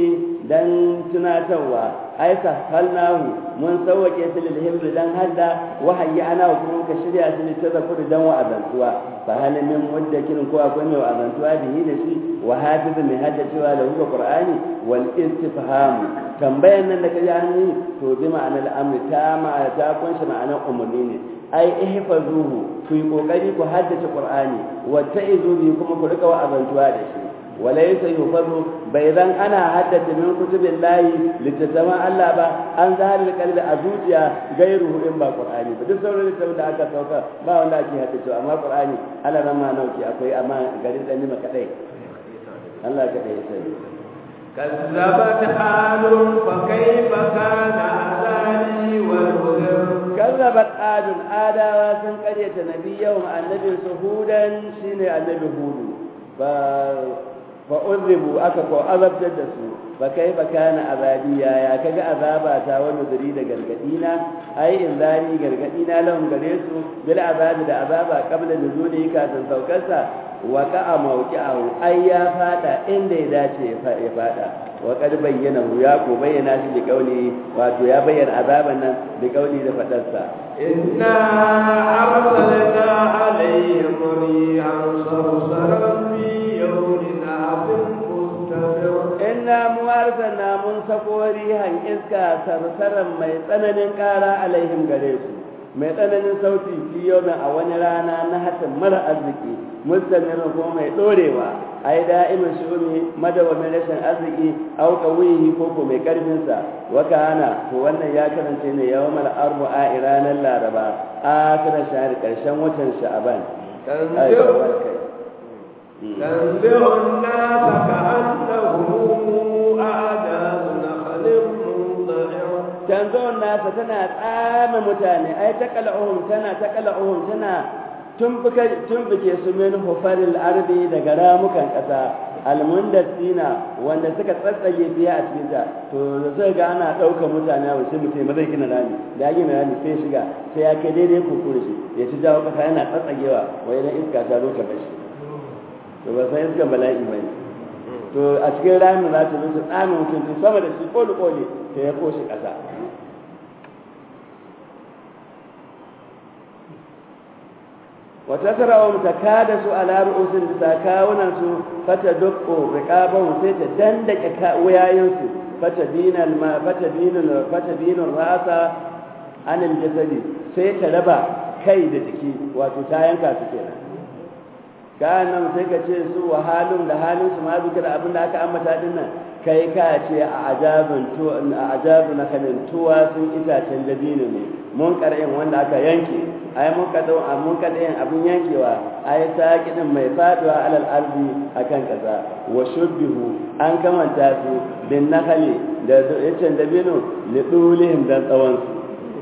dan tunatarwa ai halnahu mun sauwake su lil hibri dan hadda wahayi ana kuma ka shirya su lil tazakkur dan wa'azantuwa fa hal min muddakirin ko akwai mai wa'azantuwa bihi da shi wa hafiz mai hadda cewa da huwa qur'ani wal istifham tambayan nan da kaji an yi to bi ma'anar amri ta ma ta kunshi ma'anar umurni ne ai ihfazuhu ku yi kokari ku haddace qur'ani wa ta'izu bi kuma ku rika wa'azantuwa da shi walaysa yufazu bai zan ana haddace min kutubin layi littattafan Allah ba an zahar kalbi a zuciya gairu in ba qur'ani ba duk sauran littattafan da aka sauka ba wanda ake haddace amma qur'ani Allah ran ma nauki akwai amma garin dan nima kadai Allah kadai sai كذبت عاد فكيف كان عذابي ونذر كذبت عاد آداوا sun karyata nabiyahum annabin su hudan shine annabi hudu fa fa uzribu aka ko azabtar da su fa kai ba kana azabiya ya kaga azaba ta wani zuri da gargadina ai in zari gargadina lahum gare su bil azabi da azaba qabla nuzuli kafin saukarsa wa ka'a mawqi'ahu ai ya fada inda ya dace ya fada wa kad bayyana ya ko bayyana shi da kauli wato ya bayyana azaban nan da kauli da fadarsa inna arsalna alaihim rihan sarsaran fi yawmin abin mustamir inna mu arsalna mun sako rihan iska sarsaran mai tsananin kara alaihim gare su mai tsananin sauti fi yawmin a wani rana na hatin mara arziki mustamirin kuma mai dorewa ai da'imin shuni madawamin rashin arziki au qawihi ko ko mai karfin sa wa kana to wannan ya karance ne yawmal arba'a iranan laraba akhir shahr karshen watan sha'ban تنزع الناس كأنهم أعجاز نخل منضعر تنزع الناس تنا تسام متاني أي تقلعهم تنا تقلعهم تنا tumbuke su min hufaril ardi daga ramukan ƙasa almundasina wanda suka tsatsage biya a cikin ta to da suka ga ana ɗaukar mutane a wasu mutum zai gina rami da gina rami sai shiga sai ya kai daidai kuku da shi ya ci jawo ƙasa yana tsatsagewa wai idan iska ta zo ta bashi to ba san iskan bala'i ba ne to a cikin ramin za ta zo ta tsame mutum sama da shi koli koli ta ya koshi ƙasa wata sara'un ta kada su ala ru'usin bisa kawunan su fata dukko riqaban sai ta dandake wuyayen su fata dinal ma fata dinal fata dinal rasa anil jasadi sai ta raba kai da jiki wato ta yanka su kenan nan sai ka ce su wa halin da halin su ma zikira abin da aka ambata din nan kai ka ce a ajabin tu a ajabu na kanin tuwa sun itacen dabino ne mun kar'in wanda aka yanke ai mun kadau mun kadai abin yankewa ai saqidin mai faduwa alal ardi akan kasa wa shubbihu an kamanta su bin nakhali da yacen dabino li dulihim dan tsawon su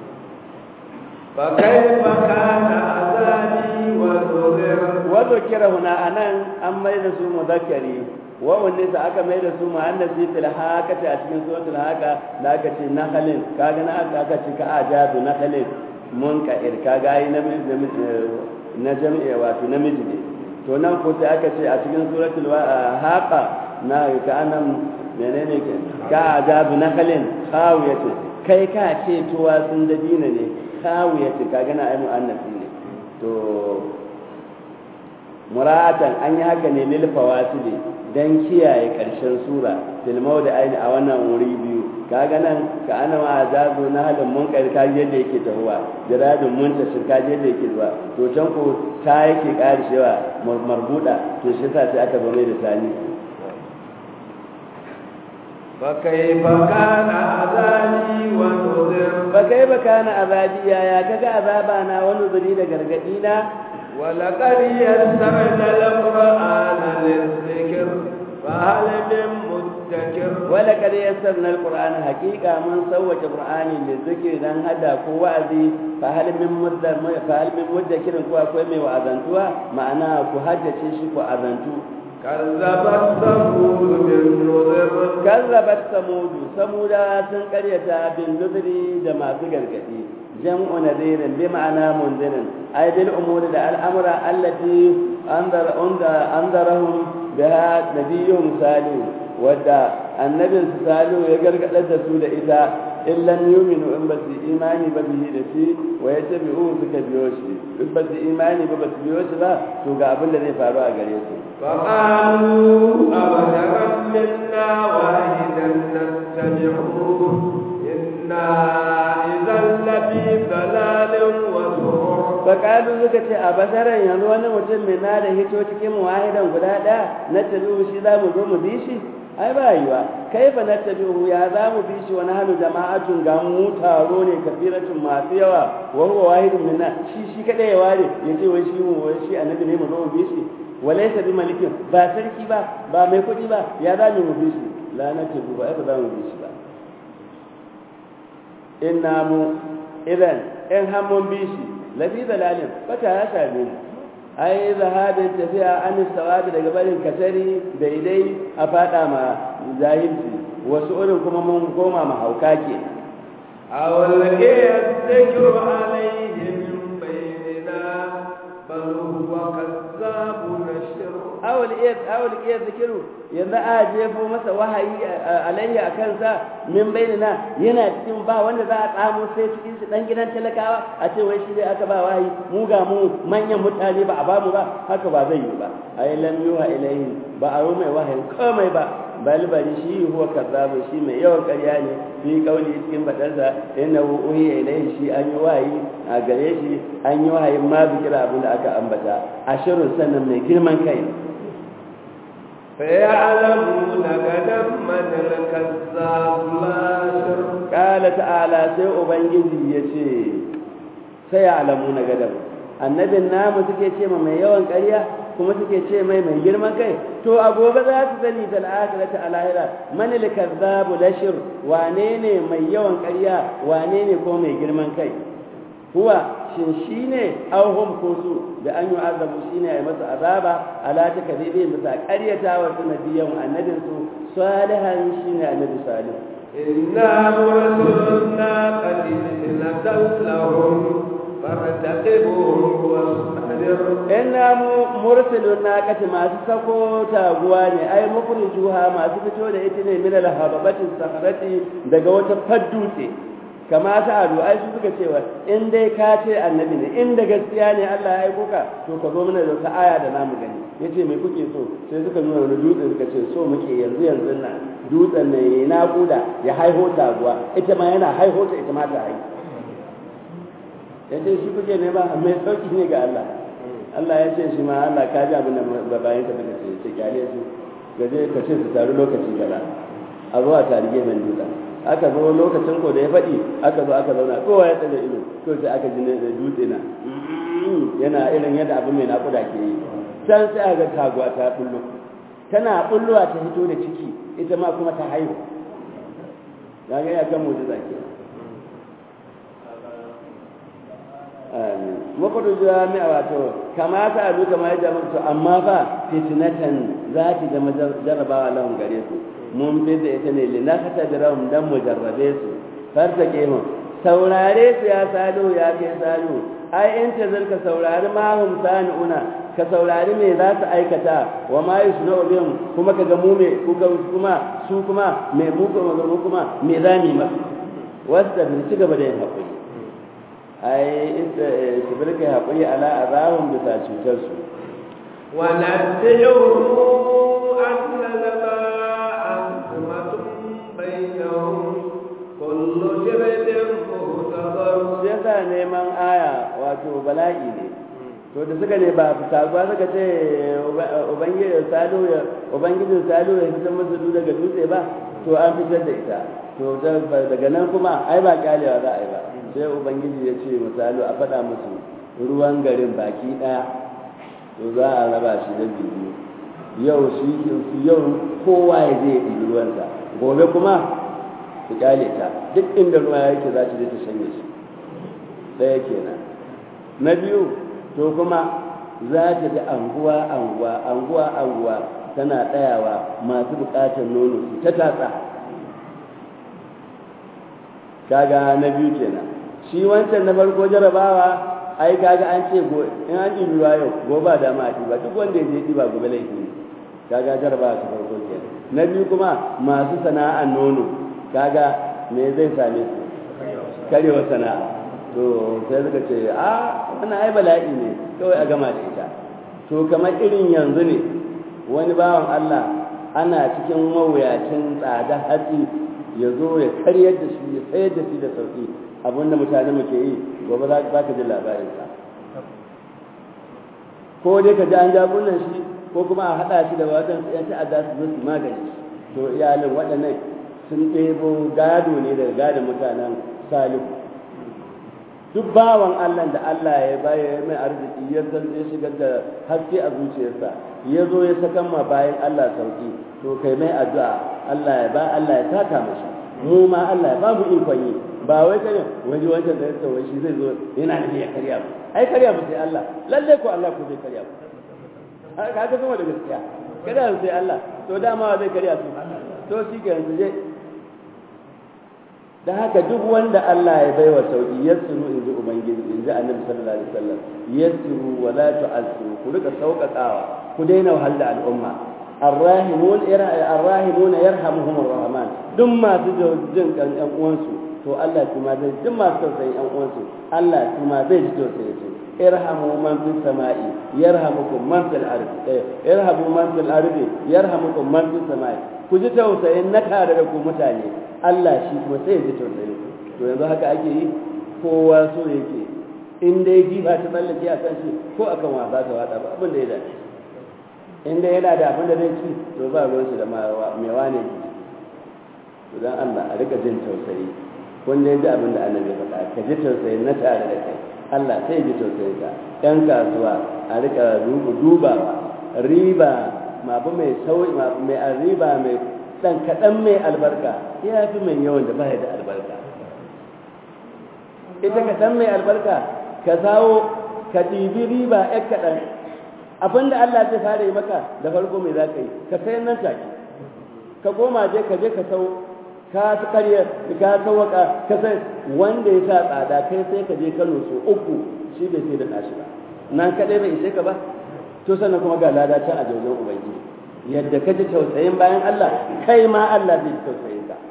fa kaifa kana azabi wa nuzir wa dhukira huna anan an mai da su muzakkari wa wanne sa aka mai da su muannasi fil hakati a cikin suratul haka da aka ce nakhalin kaga na aka ce ka ajabu nakhalin mun ka irka gayi na jami'a wato namiji ne to nan ko sai aka ce a cikin suratul haqa na ka anan menene ke ka ajabu nakhalin khawiyatu kai ka ce tuwa sun dabina ne khawiyatu kaga na ai muannasi ne to muratan an yi haka ne lil fawasili dan kiyaye karshen sura fil mawdi aini a wannan wuri biyu kaga nan ka ana ma azabu na halin munkar ka yadda yake tahuwa jiradun muntashir ka yadda yake zuwa to can ko ta yake karshewa marbuda to shi yasa sai aka zo mai da tani فكيف كان عذابي ونذر فكيف كان عذابي يا كذا عذابنا ونذري da gargadina ولقد يسرنا القرآن للذكر فهل من مدكر ولقد يسرنا القرآن حقيقة من سوى القرآن للذكر دان هذا كوازي فهل من مدة فهل من مدكر كوا كوا مي وأذنتوا معناه كهجة شيء كوأذنتوا كذبت ثمود بالنذر كذبت ثمود ثمود سن قريتا بالنذر da masu gargadi jam'u nadirin bi ma'ana mundirin ay bil umuri da al'amura allati anzar unda anzarahum biha nabiyyuhum salih wadda annabin su salu ya gargadar da su da ita in lam yuminu in ba su imani ba bihi da shi wa ya ce bi'u suka biyo shi in ba su imani ba ba su biyo shi ba to ga abin da zai faru a gare su فقالوا أبشرا منا واحدا نتبعه إنا إذا لفي ضلال وسرور faƙalu suka ce a basaran yanzu wani mutum mai na da hito cikin wahidan guda ɗaya na tabi'u shi za mu zo mu bi shi ai ba yiwa kai fa na tabi'u ya za mu bi shi wani hannu jama'atun ga mu taro ne kafiratun masu yawa wa huwa wahidun minna shi shi kadai ya ware ya ce wai shi mu wai shi annabi ne mu zo mu bi shi walaysa bi malikin ba sarki ba ba mai kuɗi ba ya za mu bi shi la na tabi'u ba ai ba za mu bi shi ba inna mu idan in har mun bi shi lafi dalalin fata ya same mu ai zahabin tafiya an sawabi daga barin kasari daidai a fada ma jahilci wasu irin kuma mun koma ma hauka ke أو لقي الذكر عليه من بيننا بل هو كذاب نشر awul iya awul iya zikiru yanzu a jefo masa wahayi alayhi a kansa min bainina yana cikin ba wanda za a tsamo sai cikin su dan gidan talakawa a ce wai shi dai aka ba wahayi mu ga mu manyan mutane ba a ba mu ba haka ba zai yi ba ai lam yuha ilayhi ba a yi mai wahayi komai ba bal bari shi huwa kazzabu shi mai yawan ƙarya ne fi kauli cikin badarsa innahu uhiya ilayhi shi an yi wahayi a gare shi an yi wahayin ma bikira abin da aka ambata ashirin sannan mai girman kai فيعلمون غدا من الكذاب الاشر Ƙala ta'ala sai Ubangiji ya ce, sai alamu na gadam. Annabin namu suke ce ma mai yawan ƙarya kuma suke ce mai mai girman kai, to a gobe za su sani da al'akira ta alahira mani likazzabu lashir wane ne mai yawan ƙarya wane ne ko mai girman kai. Huwa shin shi ne auhum ko su da an yi azabu shi ne a yi masa azaba ala ta kadibi bisa ƙaryata wa sanadiyan annabinsu salihan shi ne annabi salih. إنا مرسلنا قد نزل لهم فارتقبهم واصبر inna mu mursilun naqati masu sako taguwa ne ai mukrijuha masu fito da ita ne min alhababati sahrati daga wata faddutse kama ta adu ai su suka cewa in dai ka ce annabi ne in da gaskiya ne Allah ya aiko ka to ka zo mana da wata aya da namu gani yace me kuke so sai suka nuna wani dutse suka ce so muke yanzu yanzu nan dutsen ne ya naƙuda ya haiho taguwa ita ma yana haiho ta ita ma ta haihu yace shi kuke ne ba mai sauki ne ga Allah Allah ya ce shi ma Allah ka ji abin da bayan ka suka ce ce kyale su gaje ka ce su taru lokaci kaza a zo a tari gefen dutsen aka zo lokacin ko da ya faɗi aka zo aka zauna kowa ya tsaye ido to sai aka ji ne da dutse na yana irin yadda abin mai naƙuda ke yi can sai aka ga taguwa ta bullo tana bullowa ta hito da ciki ita ma kuma ta haihu ga ya kan mujiza ke makwado jami'a wato kamata a duka ma ya to amma fa fitinatan za ki zama jarrabawa lahun gare su mun fi da ita ne linakata da rahun dan mu jarrabe su farta mu saurare su ya salo ya kai salo ai in ta zarka saurari ma hum sani'una ka saurari me za su aikata wa ma yusna bihim kuma ka ga mu me kuka kuma su kuma me mu kuma mu kuma me za mu yi masu wasu da ci gaba da yin haƙuri ai su birka haƙuri ala azabun bisa cutar su ونبئهم أن الماء أزمة بينهم كل شرب مهتضر shi yasa neman aya wato bala'i ne to da suka ne ba sabuwa suka ce ubangijin salo ya ubangijin salo ya fitar musu du daga dutse ba to an fitar da ita to daga nan kuma ai ba kyalewa za a yi ba sai ubangiji ya ce misali a faɗa musu ruwan garin baki ɗaya to za a raba shi da biyu yau shi yau kowa ya je ya ɗibi ruwansa gobe kuma su kyale ta duk inda ruwa yake za ta je ta shanye shi ɗaya kenan na biyu to kuma za ta ji anguwa anguwa anguwa anguwa tana tsayawa masu buƙatar nono su ta tatsa kaga na biyu kenan shi wancan na farko jarabawa ai kaga an ce go in an ɗibi ruwa yau gobe ba dama a ɗiba duk wanda ya je ɗiba gobe laifi ne kaga jarabawa ta farko kenan na biyu kuma masu sana'ar nono kaga me zai same su karewa sana'a to sai suka ce a wannan ai bala'i ne kawai a gama da ita to kamar irin yanzu ne wani bawan Allah ana cikin mawuyacin tsada hatsi ya zo ya karyar da shi ya sayar da shi da sauki abinda mutane muke yi gobe za ka ji labarinsa ko dai ka ji an jagunan shi ko kuma a haɗa shi da wajen yan ta'adda su zo su magani to iyalin waɗannan sun ɗebo gado ne daga gadon mutanen salihu duk bawan Allah da Allah ya baya ya mai arziki ya san ya shigar da haske a zuciyarsa ya zo ya sakan ma bayan Allah sauki to kai mai addu'a Allah ya ba Allah ya saka mashi mu ma Allah ya ba mu ikon yi ba wai kare wani wancan da ya tsawo shi zai zo yana da ya karya mu ai karya mu sai Allah lalle ko Allah ko zai karya mu ka ga kuma da gaskiya kada sai Allah to dama zai karya su to shi ke yanzu je da haka duk wanda Allah ya baiwa sauki yassiru in ji ubangiji in ji annabi sallallahu alaihi wasallam yassiru wa la tu'assiru ku rika sauƙaƙawa ku daina wahal da al'umma arrahimun arrahimun yarhamuhum arrahman duk masu jin kan ƴan uwansu to Allah kuma zai duk masu tausayin ƴan uwansu Allah kuma zai ji tausayin su irhamu man fis sama'i yarhamukum man fil ardi irhamu man fil ardi yarhamukum man fis sama'i ku ji tausayin na tare da ku mutane Allah shi kuma sai ya ji tausayin ku to yanzu haka ake yi kowa so yake in dai jifa ta tsallake a kan shi ko akan wasa ta wada ba abin da ya dace in dai yana da abin da zai ci to ba ruwan shi da mai wane to dan Allah a rika jin tausayi kun dai ji abin da Allah ya faɗa ka ji tausayin na tare da kai Allah sai ji tausayin ka ɗan kasuwa a rika dubawa riba mabu mai sauyi mai riba mai dan kaɗan mai albarka ya fi mai yawan da baya da albarka ita kaɗan mai albarka ka zawo ka ɗibi riba ɗan kaɗan abin da Allah zai fara yi maka da farko mai za ka yi ka sayan nan take ka koma je ka je ka sau ka karya ka sauwaka ka sai wanda ya sa tsada kai sai ka je Kano so uku shi bai sai da nashi ba nan kadai bai ishe ka ba to sannan kuma ga lada can a jaujen ubangiji yadda ka ji tausayin bayan Allah kai ma Allah zai ji tausayin ka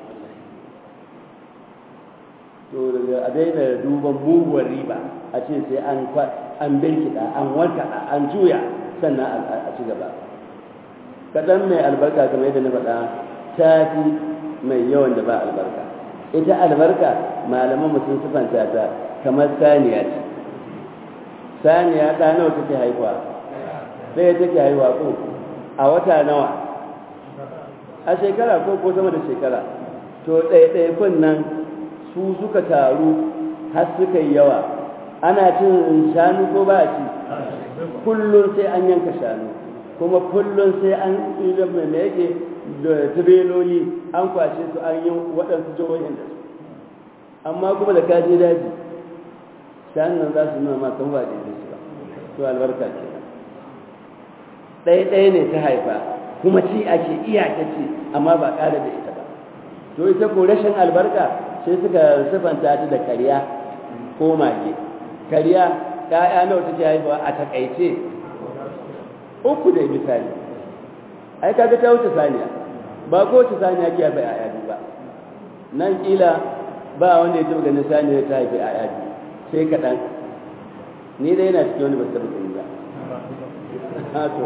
to daga a daina duban muguwar riba a ce sai an an birkida an warkada an juya sannan a ci gaba kaɗan mai albarka kamar yadda na faɗa ta fi mai yawan da ba albarka ita albarka malaman mutum sufanta ta kamar saniya ce saniya ɗa nawa take haihuwa ɗaya take haihuwa ko a wata nawa a shekara ko ko sama da shekara to ɗaiɗaikun nan su suka taru har suka yi yawa ana cin shanu ko ba a ci kullum sai an yanka shanu kuma kullum sai an ɗiga mai yake da tireloli an kwashe su an yi waɗansu jihohin da su amma kuma da kaje daji shanun nan za su nuna ma kan ba daidai su ba to albarka ce ɗaya ɗaya ne ta haifa kuma ci ake iyaka ci amma ba ƙara da ita ba to ita ko rashin albarka sai suka sifanta ta da karya ko mage karya ƴaƴa nawa take haifawa a takaice uku da misali ai kaga ta wuce saniya ba ko wuce saniya ke haifa ƴaƴa biyu ba nan kila ba wanda ya taɓa ganin saniya ta haifa ƴaƴa biyu sai kaɗan ni dai yana cikin wani ba su taɓa gani ba to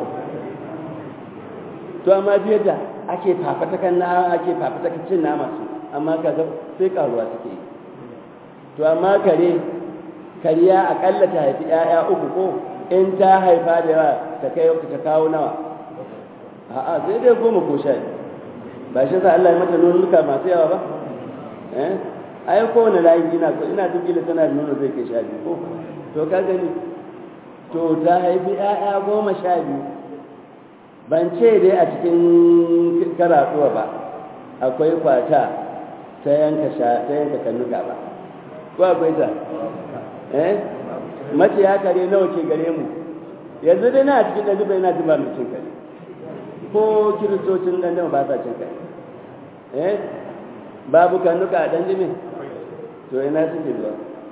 to amma biyar da ake fafatakan na ake fafatakan cin nama su amma kaga sai karuwa suke yi to amma kare kariya akalla ta haifi ƴaƴa uku ko in ta haifa da yawa ta kai ta kawo nawa a'a sai dai goma ko sha ba shi sa Allah ya mata nunuka masu yawa ba eh ai ko wani layi ina so ina duk gila tana da nono zai kai sha biyu ko to ka gani to ta haifi ƴaƴa goma sha biyu ban ce dai a cikin karatuwa ba akwai kwata ta yanka ta yanka kannuka ba ko akwai ta eh mace ya kare nawa ke gare mu yanzu dai na cikin ɗan bai na jin ba mai cin kare ko kiristocin ɗan jima ba sa cin kare eh babu kannuka a ɗan jimin to ina suke zuwa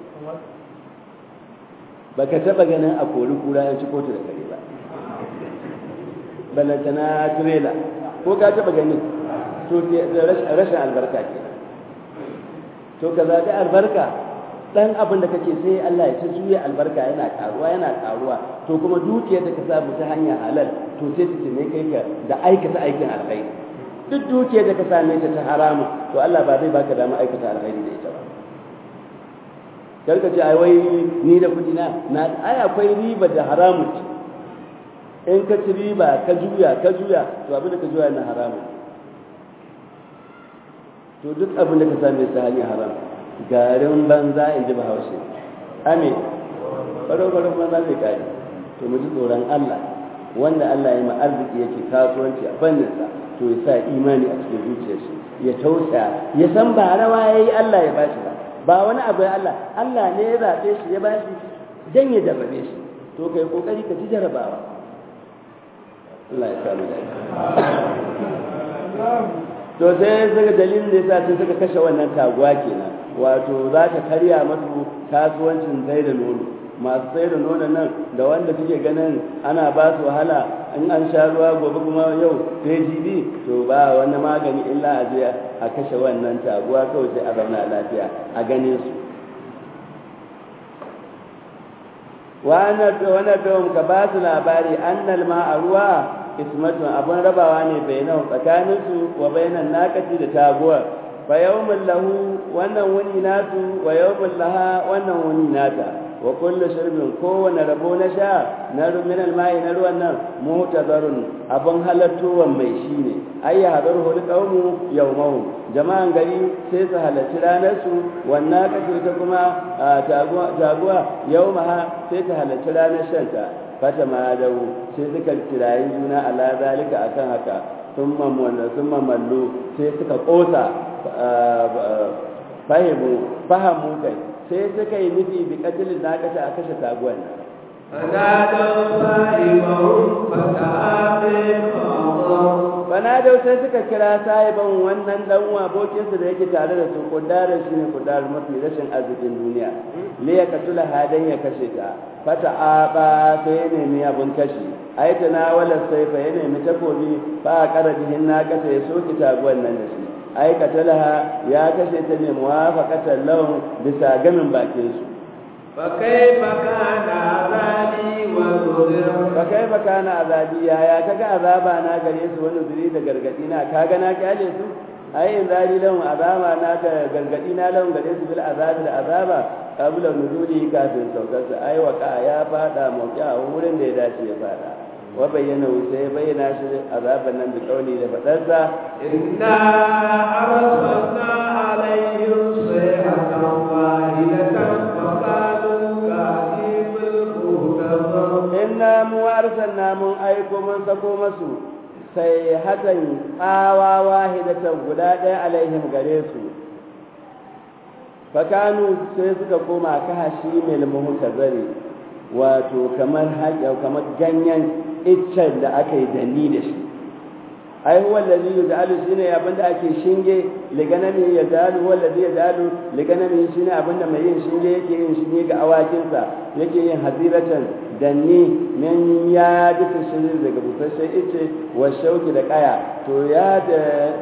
ba ka taɓa ganin a kori kura yan ci kotu da kare ba balantana turela ko ka taɓa ganin to rashin albarka ke to ka zaɓi albarka dan abin da kake sai Allah ya ta juya albarka yana karuwa yana karuwa to kuma dukiyar da ka samu ta hanyar halal to sai ta ne kai ka da aikata aikin alkhairi duk dukiyar da ka same ta ta haramu to Allah ba zai baka dama aikata alkhairi da ita ba karka ce ai wai ni da kudi na na ai akwai riba da haramu ce in ka ci riba ka juya ka juya to abin da ka juya na haramu to duk abin da ka same ta hanyar haramu garin banza in ji bahaushe ame ɓaro-ɓaron banza zai kare to mu ji tsoron Allah wanda Allah ya ma arziki yake kasuwanci a fanninsa to ya sa imani a cikin zuciyar shi ya tausaya ya san ba rawa ya yi Allah ya bashi ba ba wani abu ya Allah Allah ne ya zaɓe shi ya bashi dan ya jarrabe shi to kai kokari ka ci jarrabawa Allah ya samu da to sai suka dalilin da yasa sai suka kashe wannan taguwa kenan wato za ta karya masu kasuwancin sai da nono masu sai da nono nan da wanda suke ganin ana ba su wahala in an sha ruwa gobe kuma yau sai jibi to ba wani magani illa a je a kashe wannan taguwa kawai sai a zauna lafiya a ganin su wannan don ka ba su labari annal ma a ruwa ismatun abun rabawa ne bainahu tsakaninsu wa bainan nakaci da taguwar fa yawmin lahu wannan wuni nasu wa yawmin laha wannan wuni nata wa kullu shirbin kowane rabo na sha na min almai na ruwan nan muhtazarun abun halattuwan mai shine ay ya hadaru hul qawmu yawmahu jama'an gari sai su halarci ranar su wannan kace ta kuma taguwa taguwa yawmaha sai ta halarci ranar shanta fata ma dawo sai suka kirayi juna ala zalika akan haka sun mamalla sun mamallu sai suka kosa fahimu fahamu kai sai suka yi nufi bi katilin na kashe a kashe taguwan fanadau sai suka kira sahiban wannan dan abokinsu da yake tare da su kudarar shi ne kudarar mafi rashin arzikin duniya le ya katula hadan ya kashe ta fata aba sai ya nemi abin kashi ai ta na wala sai fa ya nemi takobi fa a kara bihin na kasa ya soki taguwan nan da shi ai katalaha ya kashe ta ne muwafaqatan lahum bisa gamin bakin su فكيف كان عذابي ونذر فكيف كان عذابي يا يا kaga azaba na gare su wani zuri da gargadi na kaga na kyale su ai in zari lahum azaba na ga gargadi na lahum gare su bil azabi da azaba qabla nuzuli kafin saukar su ai waka ya fada mauki a wurin da ya dace ya fada wa bayyana sai bayyana shi azaban nan da kauli da fadarsa inna arsalna alaihim sayhatan wahidatan inna mu arsalna mun aiko mun sako masu sai hatan tsawa wahidatan guda ɗaya alaihim gare su fakanu sai suka koma ka hashi mil muhtazari wato kamar haƙa kamar ganyen iccen da aka yi danni da shi ai huwa allazi yaj'alu shine abin da ake shinge liganami yaj'alu huwa allazi yaj'alu liganami shine abin da mai yin shinge yake yin shinge ga awakinsa yake yin haziratan danni min ya duka shirin daga busasshen ice wa shauki da kaya to ya da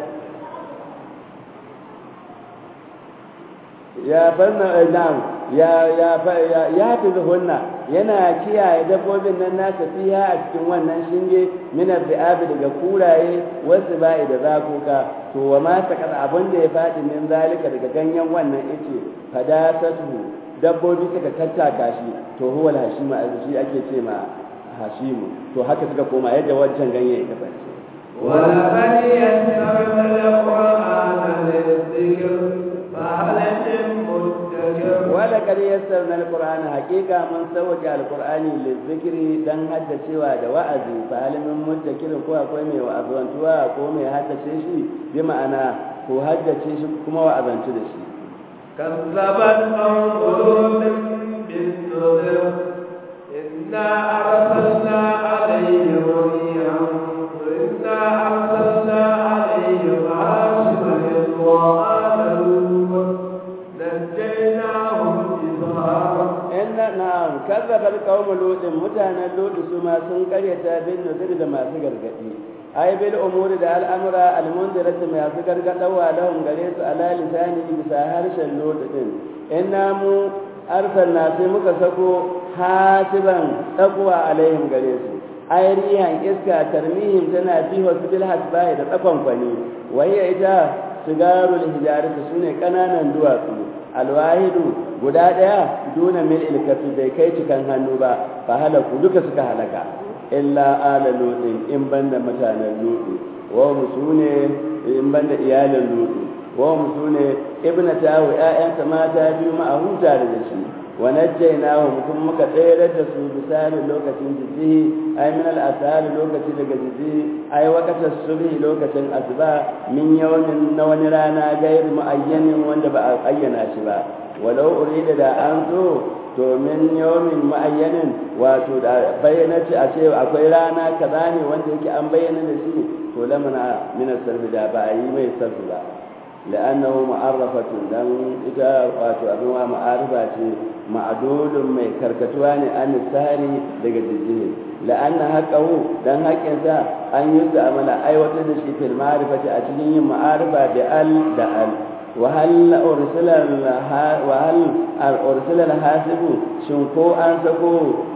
ya barna na'am ya ya ya fi zuhunna yana kiyaye dabbobin nan nasa fiya a cikin wannan shinge min bi'abi daga kuraye wasu ba'i da zakuka to wa ma sakar abin da ya faɗi min zalika daga ganyen wannan ice fadasatu dabbobi suka tattaka shi to huwa hashimu a shi ake ce ma hashimu to haka suka koma yadda wancan ganye ya kasance ولقد يسرنا القرآن للذكر فهل من مدكر ولقد يسرنا القرآن حقيقة من سوى القرآن للذكر دان حتى سوى da wa'azi fa hal min muddakir ko akwai mai wa'azantuwa ko mai haddace shi bi ma'ana ko haddace shi kuma wa'azantu da shi كذبت قوم لوط بالنذر إنا أرسلنا عليهم ريحا وإنا أرسلنا عليهم حاصبا وآل لوط نجيناهم بظهر inna na'am kazzabar qaumul lutin mutanen lutu su ma sun karyata bin nuzur da masu gargadi ai bil umuri da al'amura al-mundirati masu gargadawa lahum gare su ala lisani bisa harshen lutu din inna mu arsalna sai muka sako hasiban taqwa alaihim gare su ai rihan iska tarmihim tana fi wasu bil hasbai da tsakon kwani wayya ita sigarul hijarati sune kananan duwatsu alwahidu guda daya duna mil ilkafi bai kai cikan hannu ba fa halaku duka suka halaka illa ala lutin in banda mutanen lutu wa musune in banda iyalin lutu wa musune ibnatahu ƴaƴansa mata biyu ma a huta da shi wa najjaynahu mutum muka tsayar da su bisani lokacin jijihi ay min al-asali lokaci daga jijihi ay waqata subhi lokacin asuba min yawmin na wani rana gairi muayyanin wanda ba a ayyana shi ba walau urida da an so to min yawmin muayyanin wato da bayyana ce a ce akwai rana kaza ne wanda yake an bayyana da shi to lamana min as-sarfi da ba a yi mai sarfi ba لأنه معرفة دم إذا واتو أبنوا معرفة معدود من كركتوان أن السهري لقد الجهل لأن حقه دم حق إنسا أن يستعمل أي وتدشي في المعرفة أتنين معرفة بأل دأل وهل أرسل وهل أرسل الحاسب شنكو أنسكو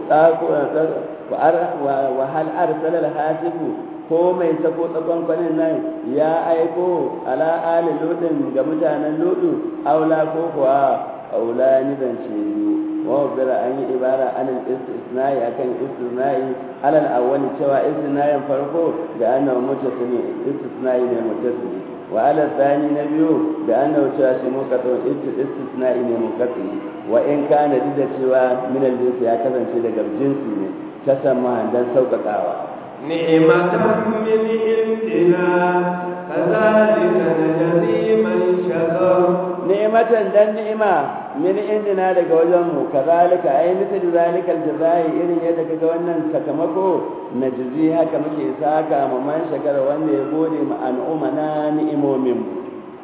وهل أرسل الحاسب ko mai sako tsakon kwanin nan ya aiko ala ali lutin ga mutanen lutu aula ko kuwa aula ni ban ce ni wa bira an yi ibara an istisnai akan istisnai alal awwal cewa istisnayin farko da annahu mutasili istisnai ne mutasili wa ala thani na biyu da annahu cewa shi muqaddam istisnai ne muqaddam wa in kana da cewa min al ya kasance daga jinsi ne ta sama dan sauƙaƙawa نعمة من عندنا كذلك نجزي من شكر نعمة دن نعمة من عندنا daga wajenmu kazalika ai misal zalika aljazai irin yadda kaga wannan sakamako najzi haka muke saka ma man shakara wanda ya gode ma al'umma na ni'imomin mu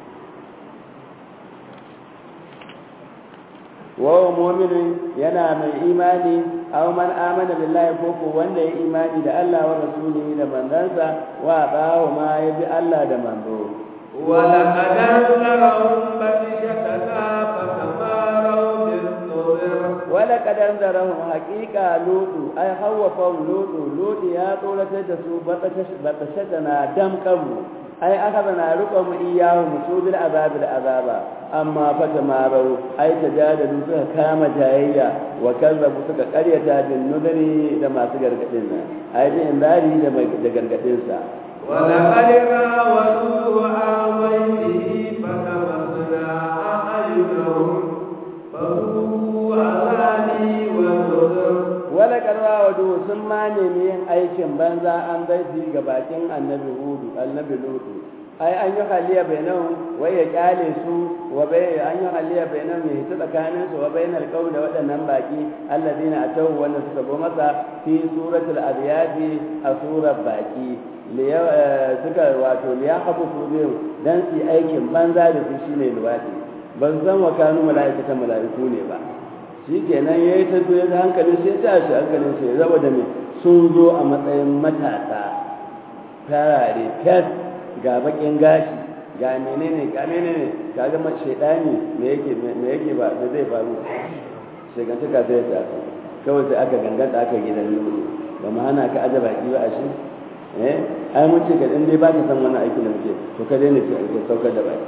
wa mu'minin yana mai imani aw man amana billahi ko ko wanda ya imani da Allah wa rasulihi da manzansa wa bawo ma ya bi Allah da manzo wa laqad anzarahum batishatana fatamaru bin-nuzur wa laqad anzarahum haqiqa lutu ay hawafa lutu lutu ya tsoratar da su batashatana dam kanmu ai aka bana riko mu iyahu musubil azab da azaba amma fa tamarau ai tajadalu suka kama jayayya wa kazzabu suka karyata bin nudari da masu gargadin nan ai bin indari da da gargadin sa wa laqad rawaduhu amayhi fatamassana ayyuhum fahu azabi wa nuzur wala karwa wadu sun ma nemi yin aikin banza an zai ga bakin annabi hudu annabi lutu ai an yi haliya bainahum wai ya kyale su wa bai an yi haliya bainahum ya hita tsakanin su wa bainal qaum da waɗannan baki alladina atawu wanda suka zo masa fi suratul abyadi a surar baki suka wato liya habu su biyu dan su aikin banza da su shine luwadi ban san wa kanu mala'ikatan mala'iku ne ba shi kenan ya yi tafiye da hankalin sai ta shi hankalin sai zaba da mai sun zo a matsayin matasa farare fes ga bakin gashi ga menene ga menene ga gama shaidani me yake me yake ba da zai faru shegantaka sai ya tafi kawai sai aka ganganta aka gidan lulu ba mu hana ka aje baki ba a shi eh ai mun ce ka din dai ba ka san wannan aikin da muke to ka daina ce ka saukar da baki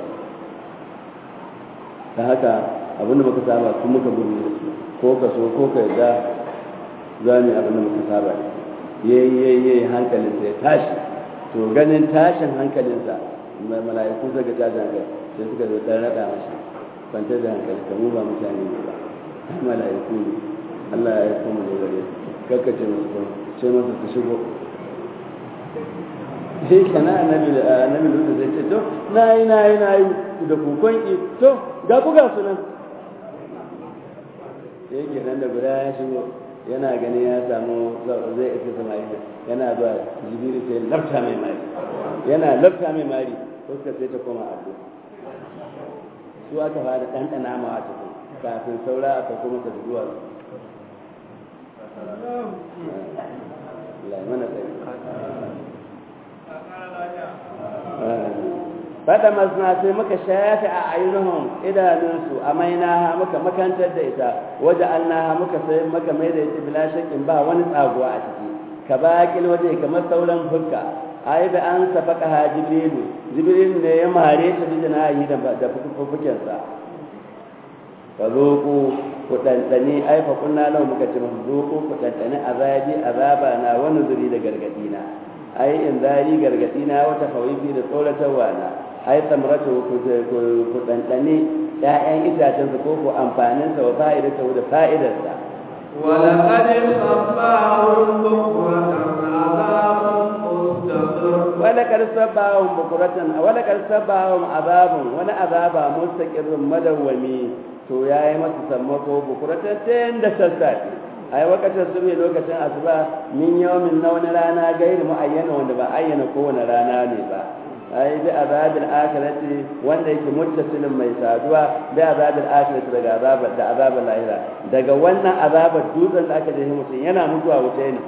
ta haka abinda muka saba su muka gudu da su ko ka so ko ka yarda za mu abinda muka saba da yayi yayi yayi hankalin sai tashi to ganin tashin hankalinsa mala'iku suka tashi hankali sai suka zo dan rada mashi kwantar da hankali ka mu ba mutane ne ba ai mala'iku ne Allah ya kuma ne gare kakkace musu ko sai masa su shigo sai kana annabi annabi lutu zai ce to nayi nayi nayi da kukon ki to ga buga su nan sai yake nan da guda ya shigo yana gani ya samu zai isa samari yana zuwa jibiru sai lafta mai mari yana lafta mai mari fuska sai ta koma abu su aka fara ɗanɗana ma wata kafin saura aka kuma ta zuwa Allah ya mana tsaye fada masna sai muka shafe a ainihin idanunsu a mainaha muka makantar da ita waje annaha muka sai muka mai da ita bila shakin ba wani tsaguwa a ciki ka baƙin waje kamar sauran fuska ai da an safaka ha jibrilu jibrilu ne ya mare ta bi janahi da da fufukensa fa zoku ku ɗanɗani ai fa kunna lau muka ce musu zoku ku ɗanɗani azabi azaba na wani zuri da gargaɗi na ai in zari gargaɗi na wata fawifi da tsoratarwa na ai samratu ku ku ɗanɗani ƴaƴan itacensa ko ko amfaninsa wa fa'idata da fa'idarsa ولقد صباهم بكرة عذاب مستقر ولقد سباهم بكرة ولقد سباهم عذاب wani azaba mustaqirrun madawwami to yayi masa sammako bukuratan tun da sassafe ai wakacin su lokacin asuba min yawmin na wani rana gairi muayyana wanda ba ayyana kowane rana ne ba ai bi azabil akhirati wanda yake muttasilin mai saduwa bi azabil akhirati daga azabar da azabar lahira daga wannan azabar dutsen da aka je mutum yana mutuwa wuce ne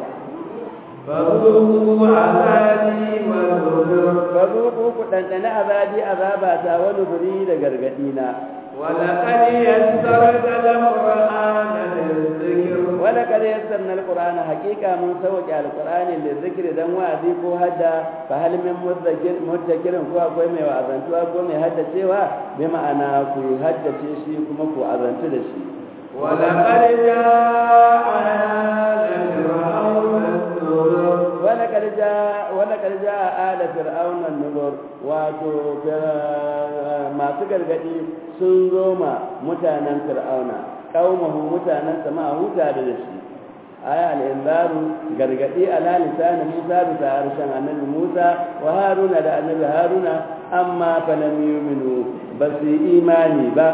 فذوقوا عذابي ونذر fazuku ku dandane azabi azaba ta wani guri da gargadi na ولقد يسرت القرآن للذكر wala kad yassarna alqur'ana haqiqa mun sauke alqur'ani da zikri dan wa'azi ko hadda fa hal min mudzakir mudzakirin ko akwai mai wa'azantuwa ko mai haddacewa bi ma'ana ku haddace shi kuma ku azantu da shi ولقد جاء آل فرعون النذر wala kad jaa wala kad jaa ala fir'auna an-nuzur wato fir- masu gargadi sun zo ma mutanen fir'auna qaumahu mutanen sama huta da shi aya al-inzaru gargadi ala lisan Musa bisa harshen annabi Musa wa Haruna da annabi Haruna amma falam yu'minu basu imani ba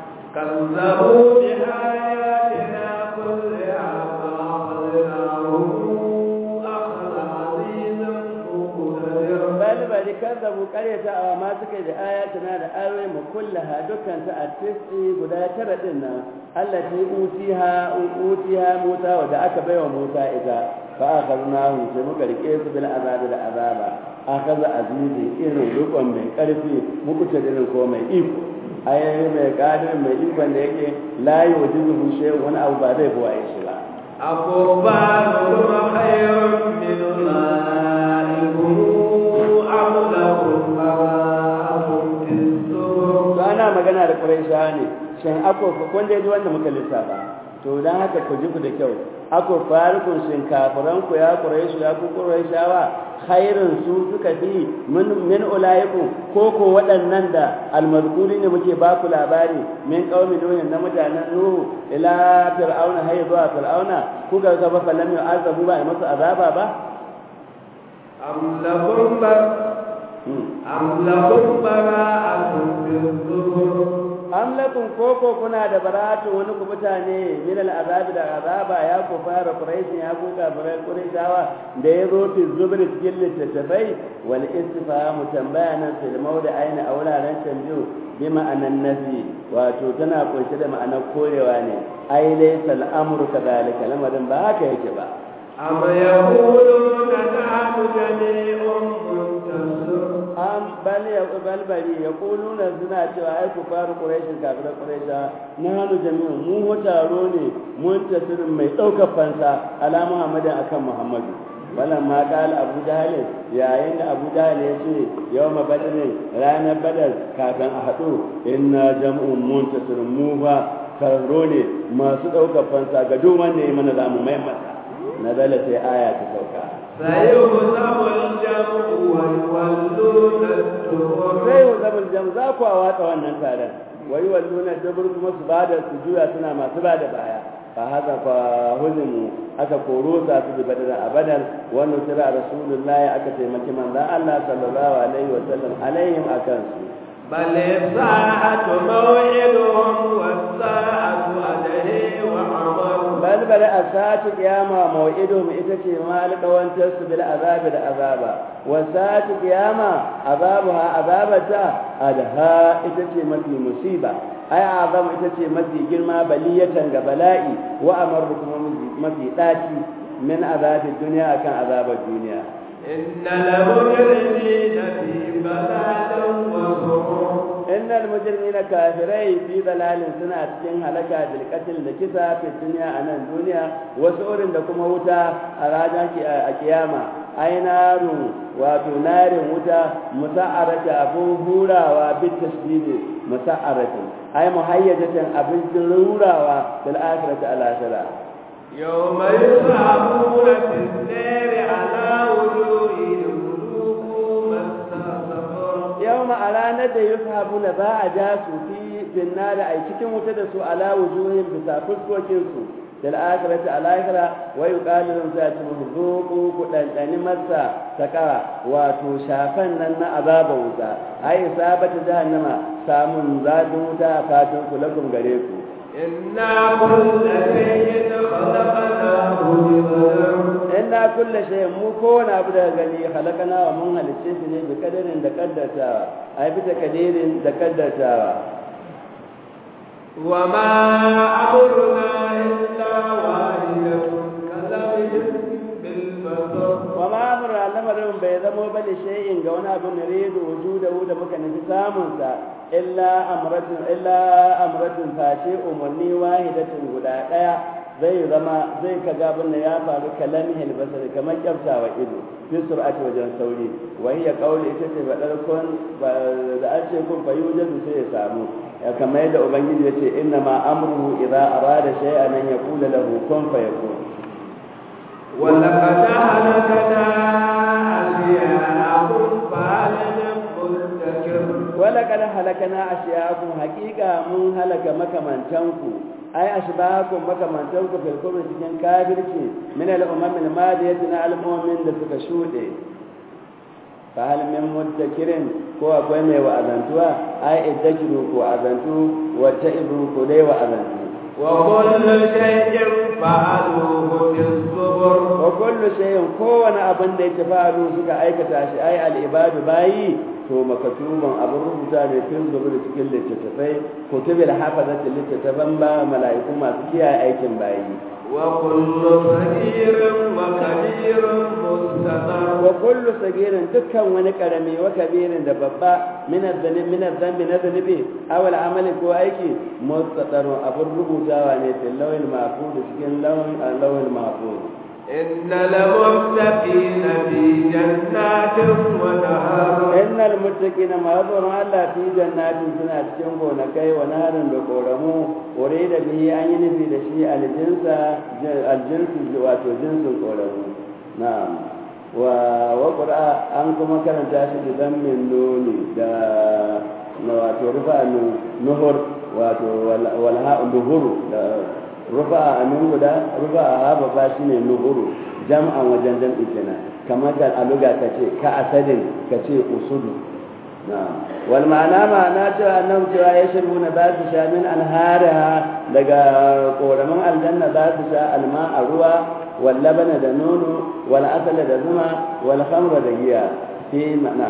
كذبوا بآياتنا كلها فأخذناهم أخذ عزيز مقتدر bal bari kazzabu qaryata aw ma suka da ayatina da ayoyi mu kullaha dukkan ta at-tis'i guda tara din nan allati utiha utiha Musa wa da aka baiwa Musa ita fa akhadnahu sai muka rike su bil azab da azaba akaza azizi irin rukun mai karfi muku ta irin ko mai iko ayoyi mai kadir mai ikon da yake la yujibu shay'un wani abu ba zai buwaye shi ba أكفارهم خير من أولئكم أم لهم براءة في الزبر to ana magana da Qurayshawa ne shin ako kun dai ji wanda muka lissafa to dan haka ku ji ku da kyau ako farikun shin kafiran ku ya Qurayshu ya ku Qurayshawa khairun su suka fi min min ulaikum ko ko waɗannan da almazkuri ne muke ba ku labari min qaumi nuhin na mutanen nuhu ila fir'auna hay zuwa fir'auna ku ga gaba falam yu'azabu ba ai masu azaba ba أم لهم بر- أم لهم براءة في الزبر am lakum koko kuna da baratu wani ku mutane min al'azabi da azaba ya ku fara quraish ya ku kafirai quraishawa da ya zo fi zubr cikin littattafai wal istifhamu tambaya nan fil mawdi aina a wuraren tambayo bi ma'anan nafi wato tana kunshe da ma'anar korewa ne ai laysa al'amru kadhalika lamarin ba haka yake ba أم يقولون نحن جميع منتصر an bal ya bal bari ya kuluna suna cewa ai ku faru quraish kafiran quraisha na hanu jami'u mu ho taro ne mun tasirin mai daukar fansa ala muhammadin akan muhammadu wannan ma kala abu jahal yayin da abu jahal ya ce yawma badrin ranar badar kafin a haɗu inna jam'un muntasir mu fa taro ne masu daukar fansa ga duk wanda ya mana zamu mai masa nazala sai aya ta sauka سيهزم الجمع ويولون الدبر sai wa zabal jam za ku a watsa wannan taron wai walluna dabur kuma su bada su juya suna masu bada baya fa haka fa huzimu aka koro sa su bi badar a badar wannan tira rasulullahi aka taimaki manzon Allah sallallahu alaihi wa sallam alaihim akan su بل الساعة موعدهم والساعة أدهي وعمر bal bal asatu qiyama maw'idum ita ce ma alƙawantar su bil azabi da azaba wa sa'atu qiyama azabuha azabata adha ita ce mafi musiba ai azam ita ce mafi girma baliyatan ga bala'i wa amaru kuma mafi daci min azabin duniya akan azabar duniya إن المجرمين في ضلال وسعور innal mujrimina kafirai fi dalalin suna cikin halaka bil qatl da kisa fi dunya a nan duniya wasu urin da kuma wuta a ranar a kiyama ai naru wato narin wuta musa'arata abun hurawa bit tasdidi musa'arata ai muhayyajatan abin rurawa fil akhirati al akhirah يوم يصعبون في النار على وجوههم ذوقوا مس سقر yawma a ranar da yushabu na za a ja su fi finnari a cikin wuta da su ala wujuhin bisa fuskokin su da al'akirati al'akira wa yuqalu lahum za ta musu zuqu ku dandani masa sakara wato shafan nan na azaba wuta ai sabata jahannama samun zadin wuta a fatan ku lakum gare ku إنا كل شيء خلقناه بقدر inna kulla shay'in mu kowane abu daga gani halakana wa mun halicce shi ne bi kadarin da kaddatawa ai bi takadirin da kaddatawa وما أمرنا إلا واحدة كلمح بالبصر wa ma amra lamarin bai zamo bane shay'in ga wani abu nuridu wujudahu da muka nufi samun sa illa amratun illa amratun face umarni wahidatin guda daya zai zama zai kaga abin da ya faru kalamihil basar kamar kyaftawa ido fi sur'ati wajen sauri wa hiya qawli ita ce fadar kun da an ce kun fa yujadu sai ya samu ya kamar yadda ubangiji ya ce inna ma amruhu idza arada shay'an an yaqula lahu kun fayakun ولقد أهلكنا أشياءهم فهل من مدكر ولقد هلكنا أشياءكم حقيقة من هلك مكمنتنكم أي أشباهكم مكمنتنكم في الكفر cikin kafirci من الأمم الماضية على المؤمن da suka shuɗe fahal min muddakirin ko akwai mai wa'azantuwa ai iddakiru ko azantu wata ibru ko dai wa'azantu وكل شيء فعلوه في الزبر wa kullu shay'in kowane abin da yake faru suka aikata shi ai al-ibadu bayi to makatuban abin rubuta ne tun zubar cikin littattafai kutubil hafazati littattafan ba mala'iku masu kiyaye aikin bayi وكل صغير وكبير مستقر wa kullu sagirin dukkan wani karami wa kabirin da babba min adh-dhalim min adh-dhanbi na dhanibi aw al-amali ko aiki mustaqarrun abin rubutawa ne fil lawhil mahfuz cikin lawhil lawhil mahfuz إن المتقين في جنات ونهر innal muttaqina ma yadhurun Allah fi jannatin suna cikin gonakai wa naharin da koramu ore da bihi an yi nufi da shi aljinsa aljinsu wato jinsin koramu na'am wa wa qur'a an kuma karanta shi da zammin nuni da na wato rufa nuhur wato wal ha'u nuhuru da rufa amin guda rufa ha babba shine nuhuru jam'an wajen jam'i kenan kamar da aluga ka ce ka asadin ka ce usudu wal ma'ana ma'ana cewa nan cewa ya shirbu na za su sha min anhariha daga koramin aljanna za su sha alma a ruwa wal labana da nono wal asala da zuma wal khamra da giya fi ma'ana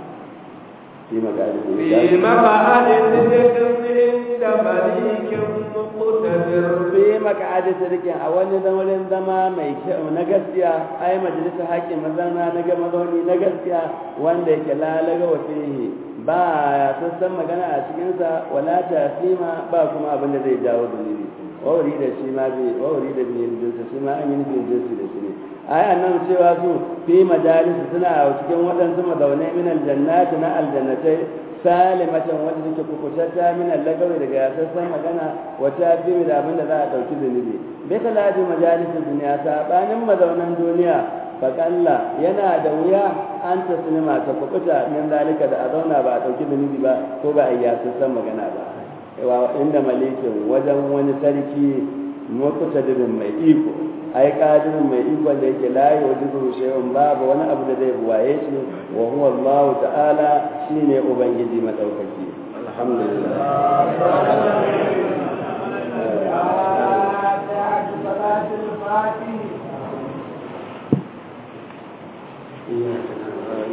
fi magana في مقعد صدق عند مليك مقتدر fi maka'adi sirkin a wani zamanin zama mai kyau na gaskiya ai majalisar haƙƙin mazana na ga mazauni na gaskiya wanda yake lalaga wa fihi ba ya sassan magana a cikinsa wala tasima ba kuma abin da zai jawo zunubi wawari da shi ma bi wawari da bi jinsi shi ma an yi nufin jinsi da shi ne ai annan cewa su fi majalis suna a cikin waɗansu mazaunai min aljannati na aljannatai salimatan wanda take kukutatta min allagawi daga yasassan magana wata fi da abin da za a ɗauki zunubi bai kalaji majalisin duniya saɓanin mazaunan duniya fakalla yana da wuya an ta sinima ta kukuta min zalika da a zauna ba a ɗauki zunubi ba ko ba a yi yasassan magana ba wa inda malikin wajen wani sarki mukutadirin mai iko ai kadirin mai ikon da yake layi wa jikin shay'un babu wani abu da zai buwaye shi wa huwa Allah ta'ala shine ubangiji madaukaki alhamdulillah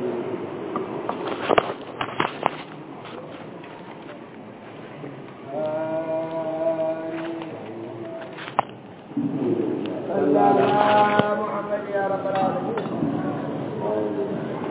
آه صل على محمد يا رب العالمين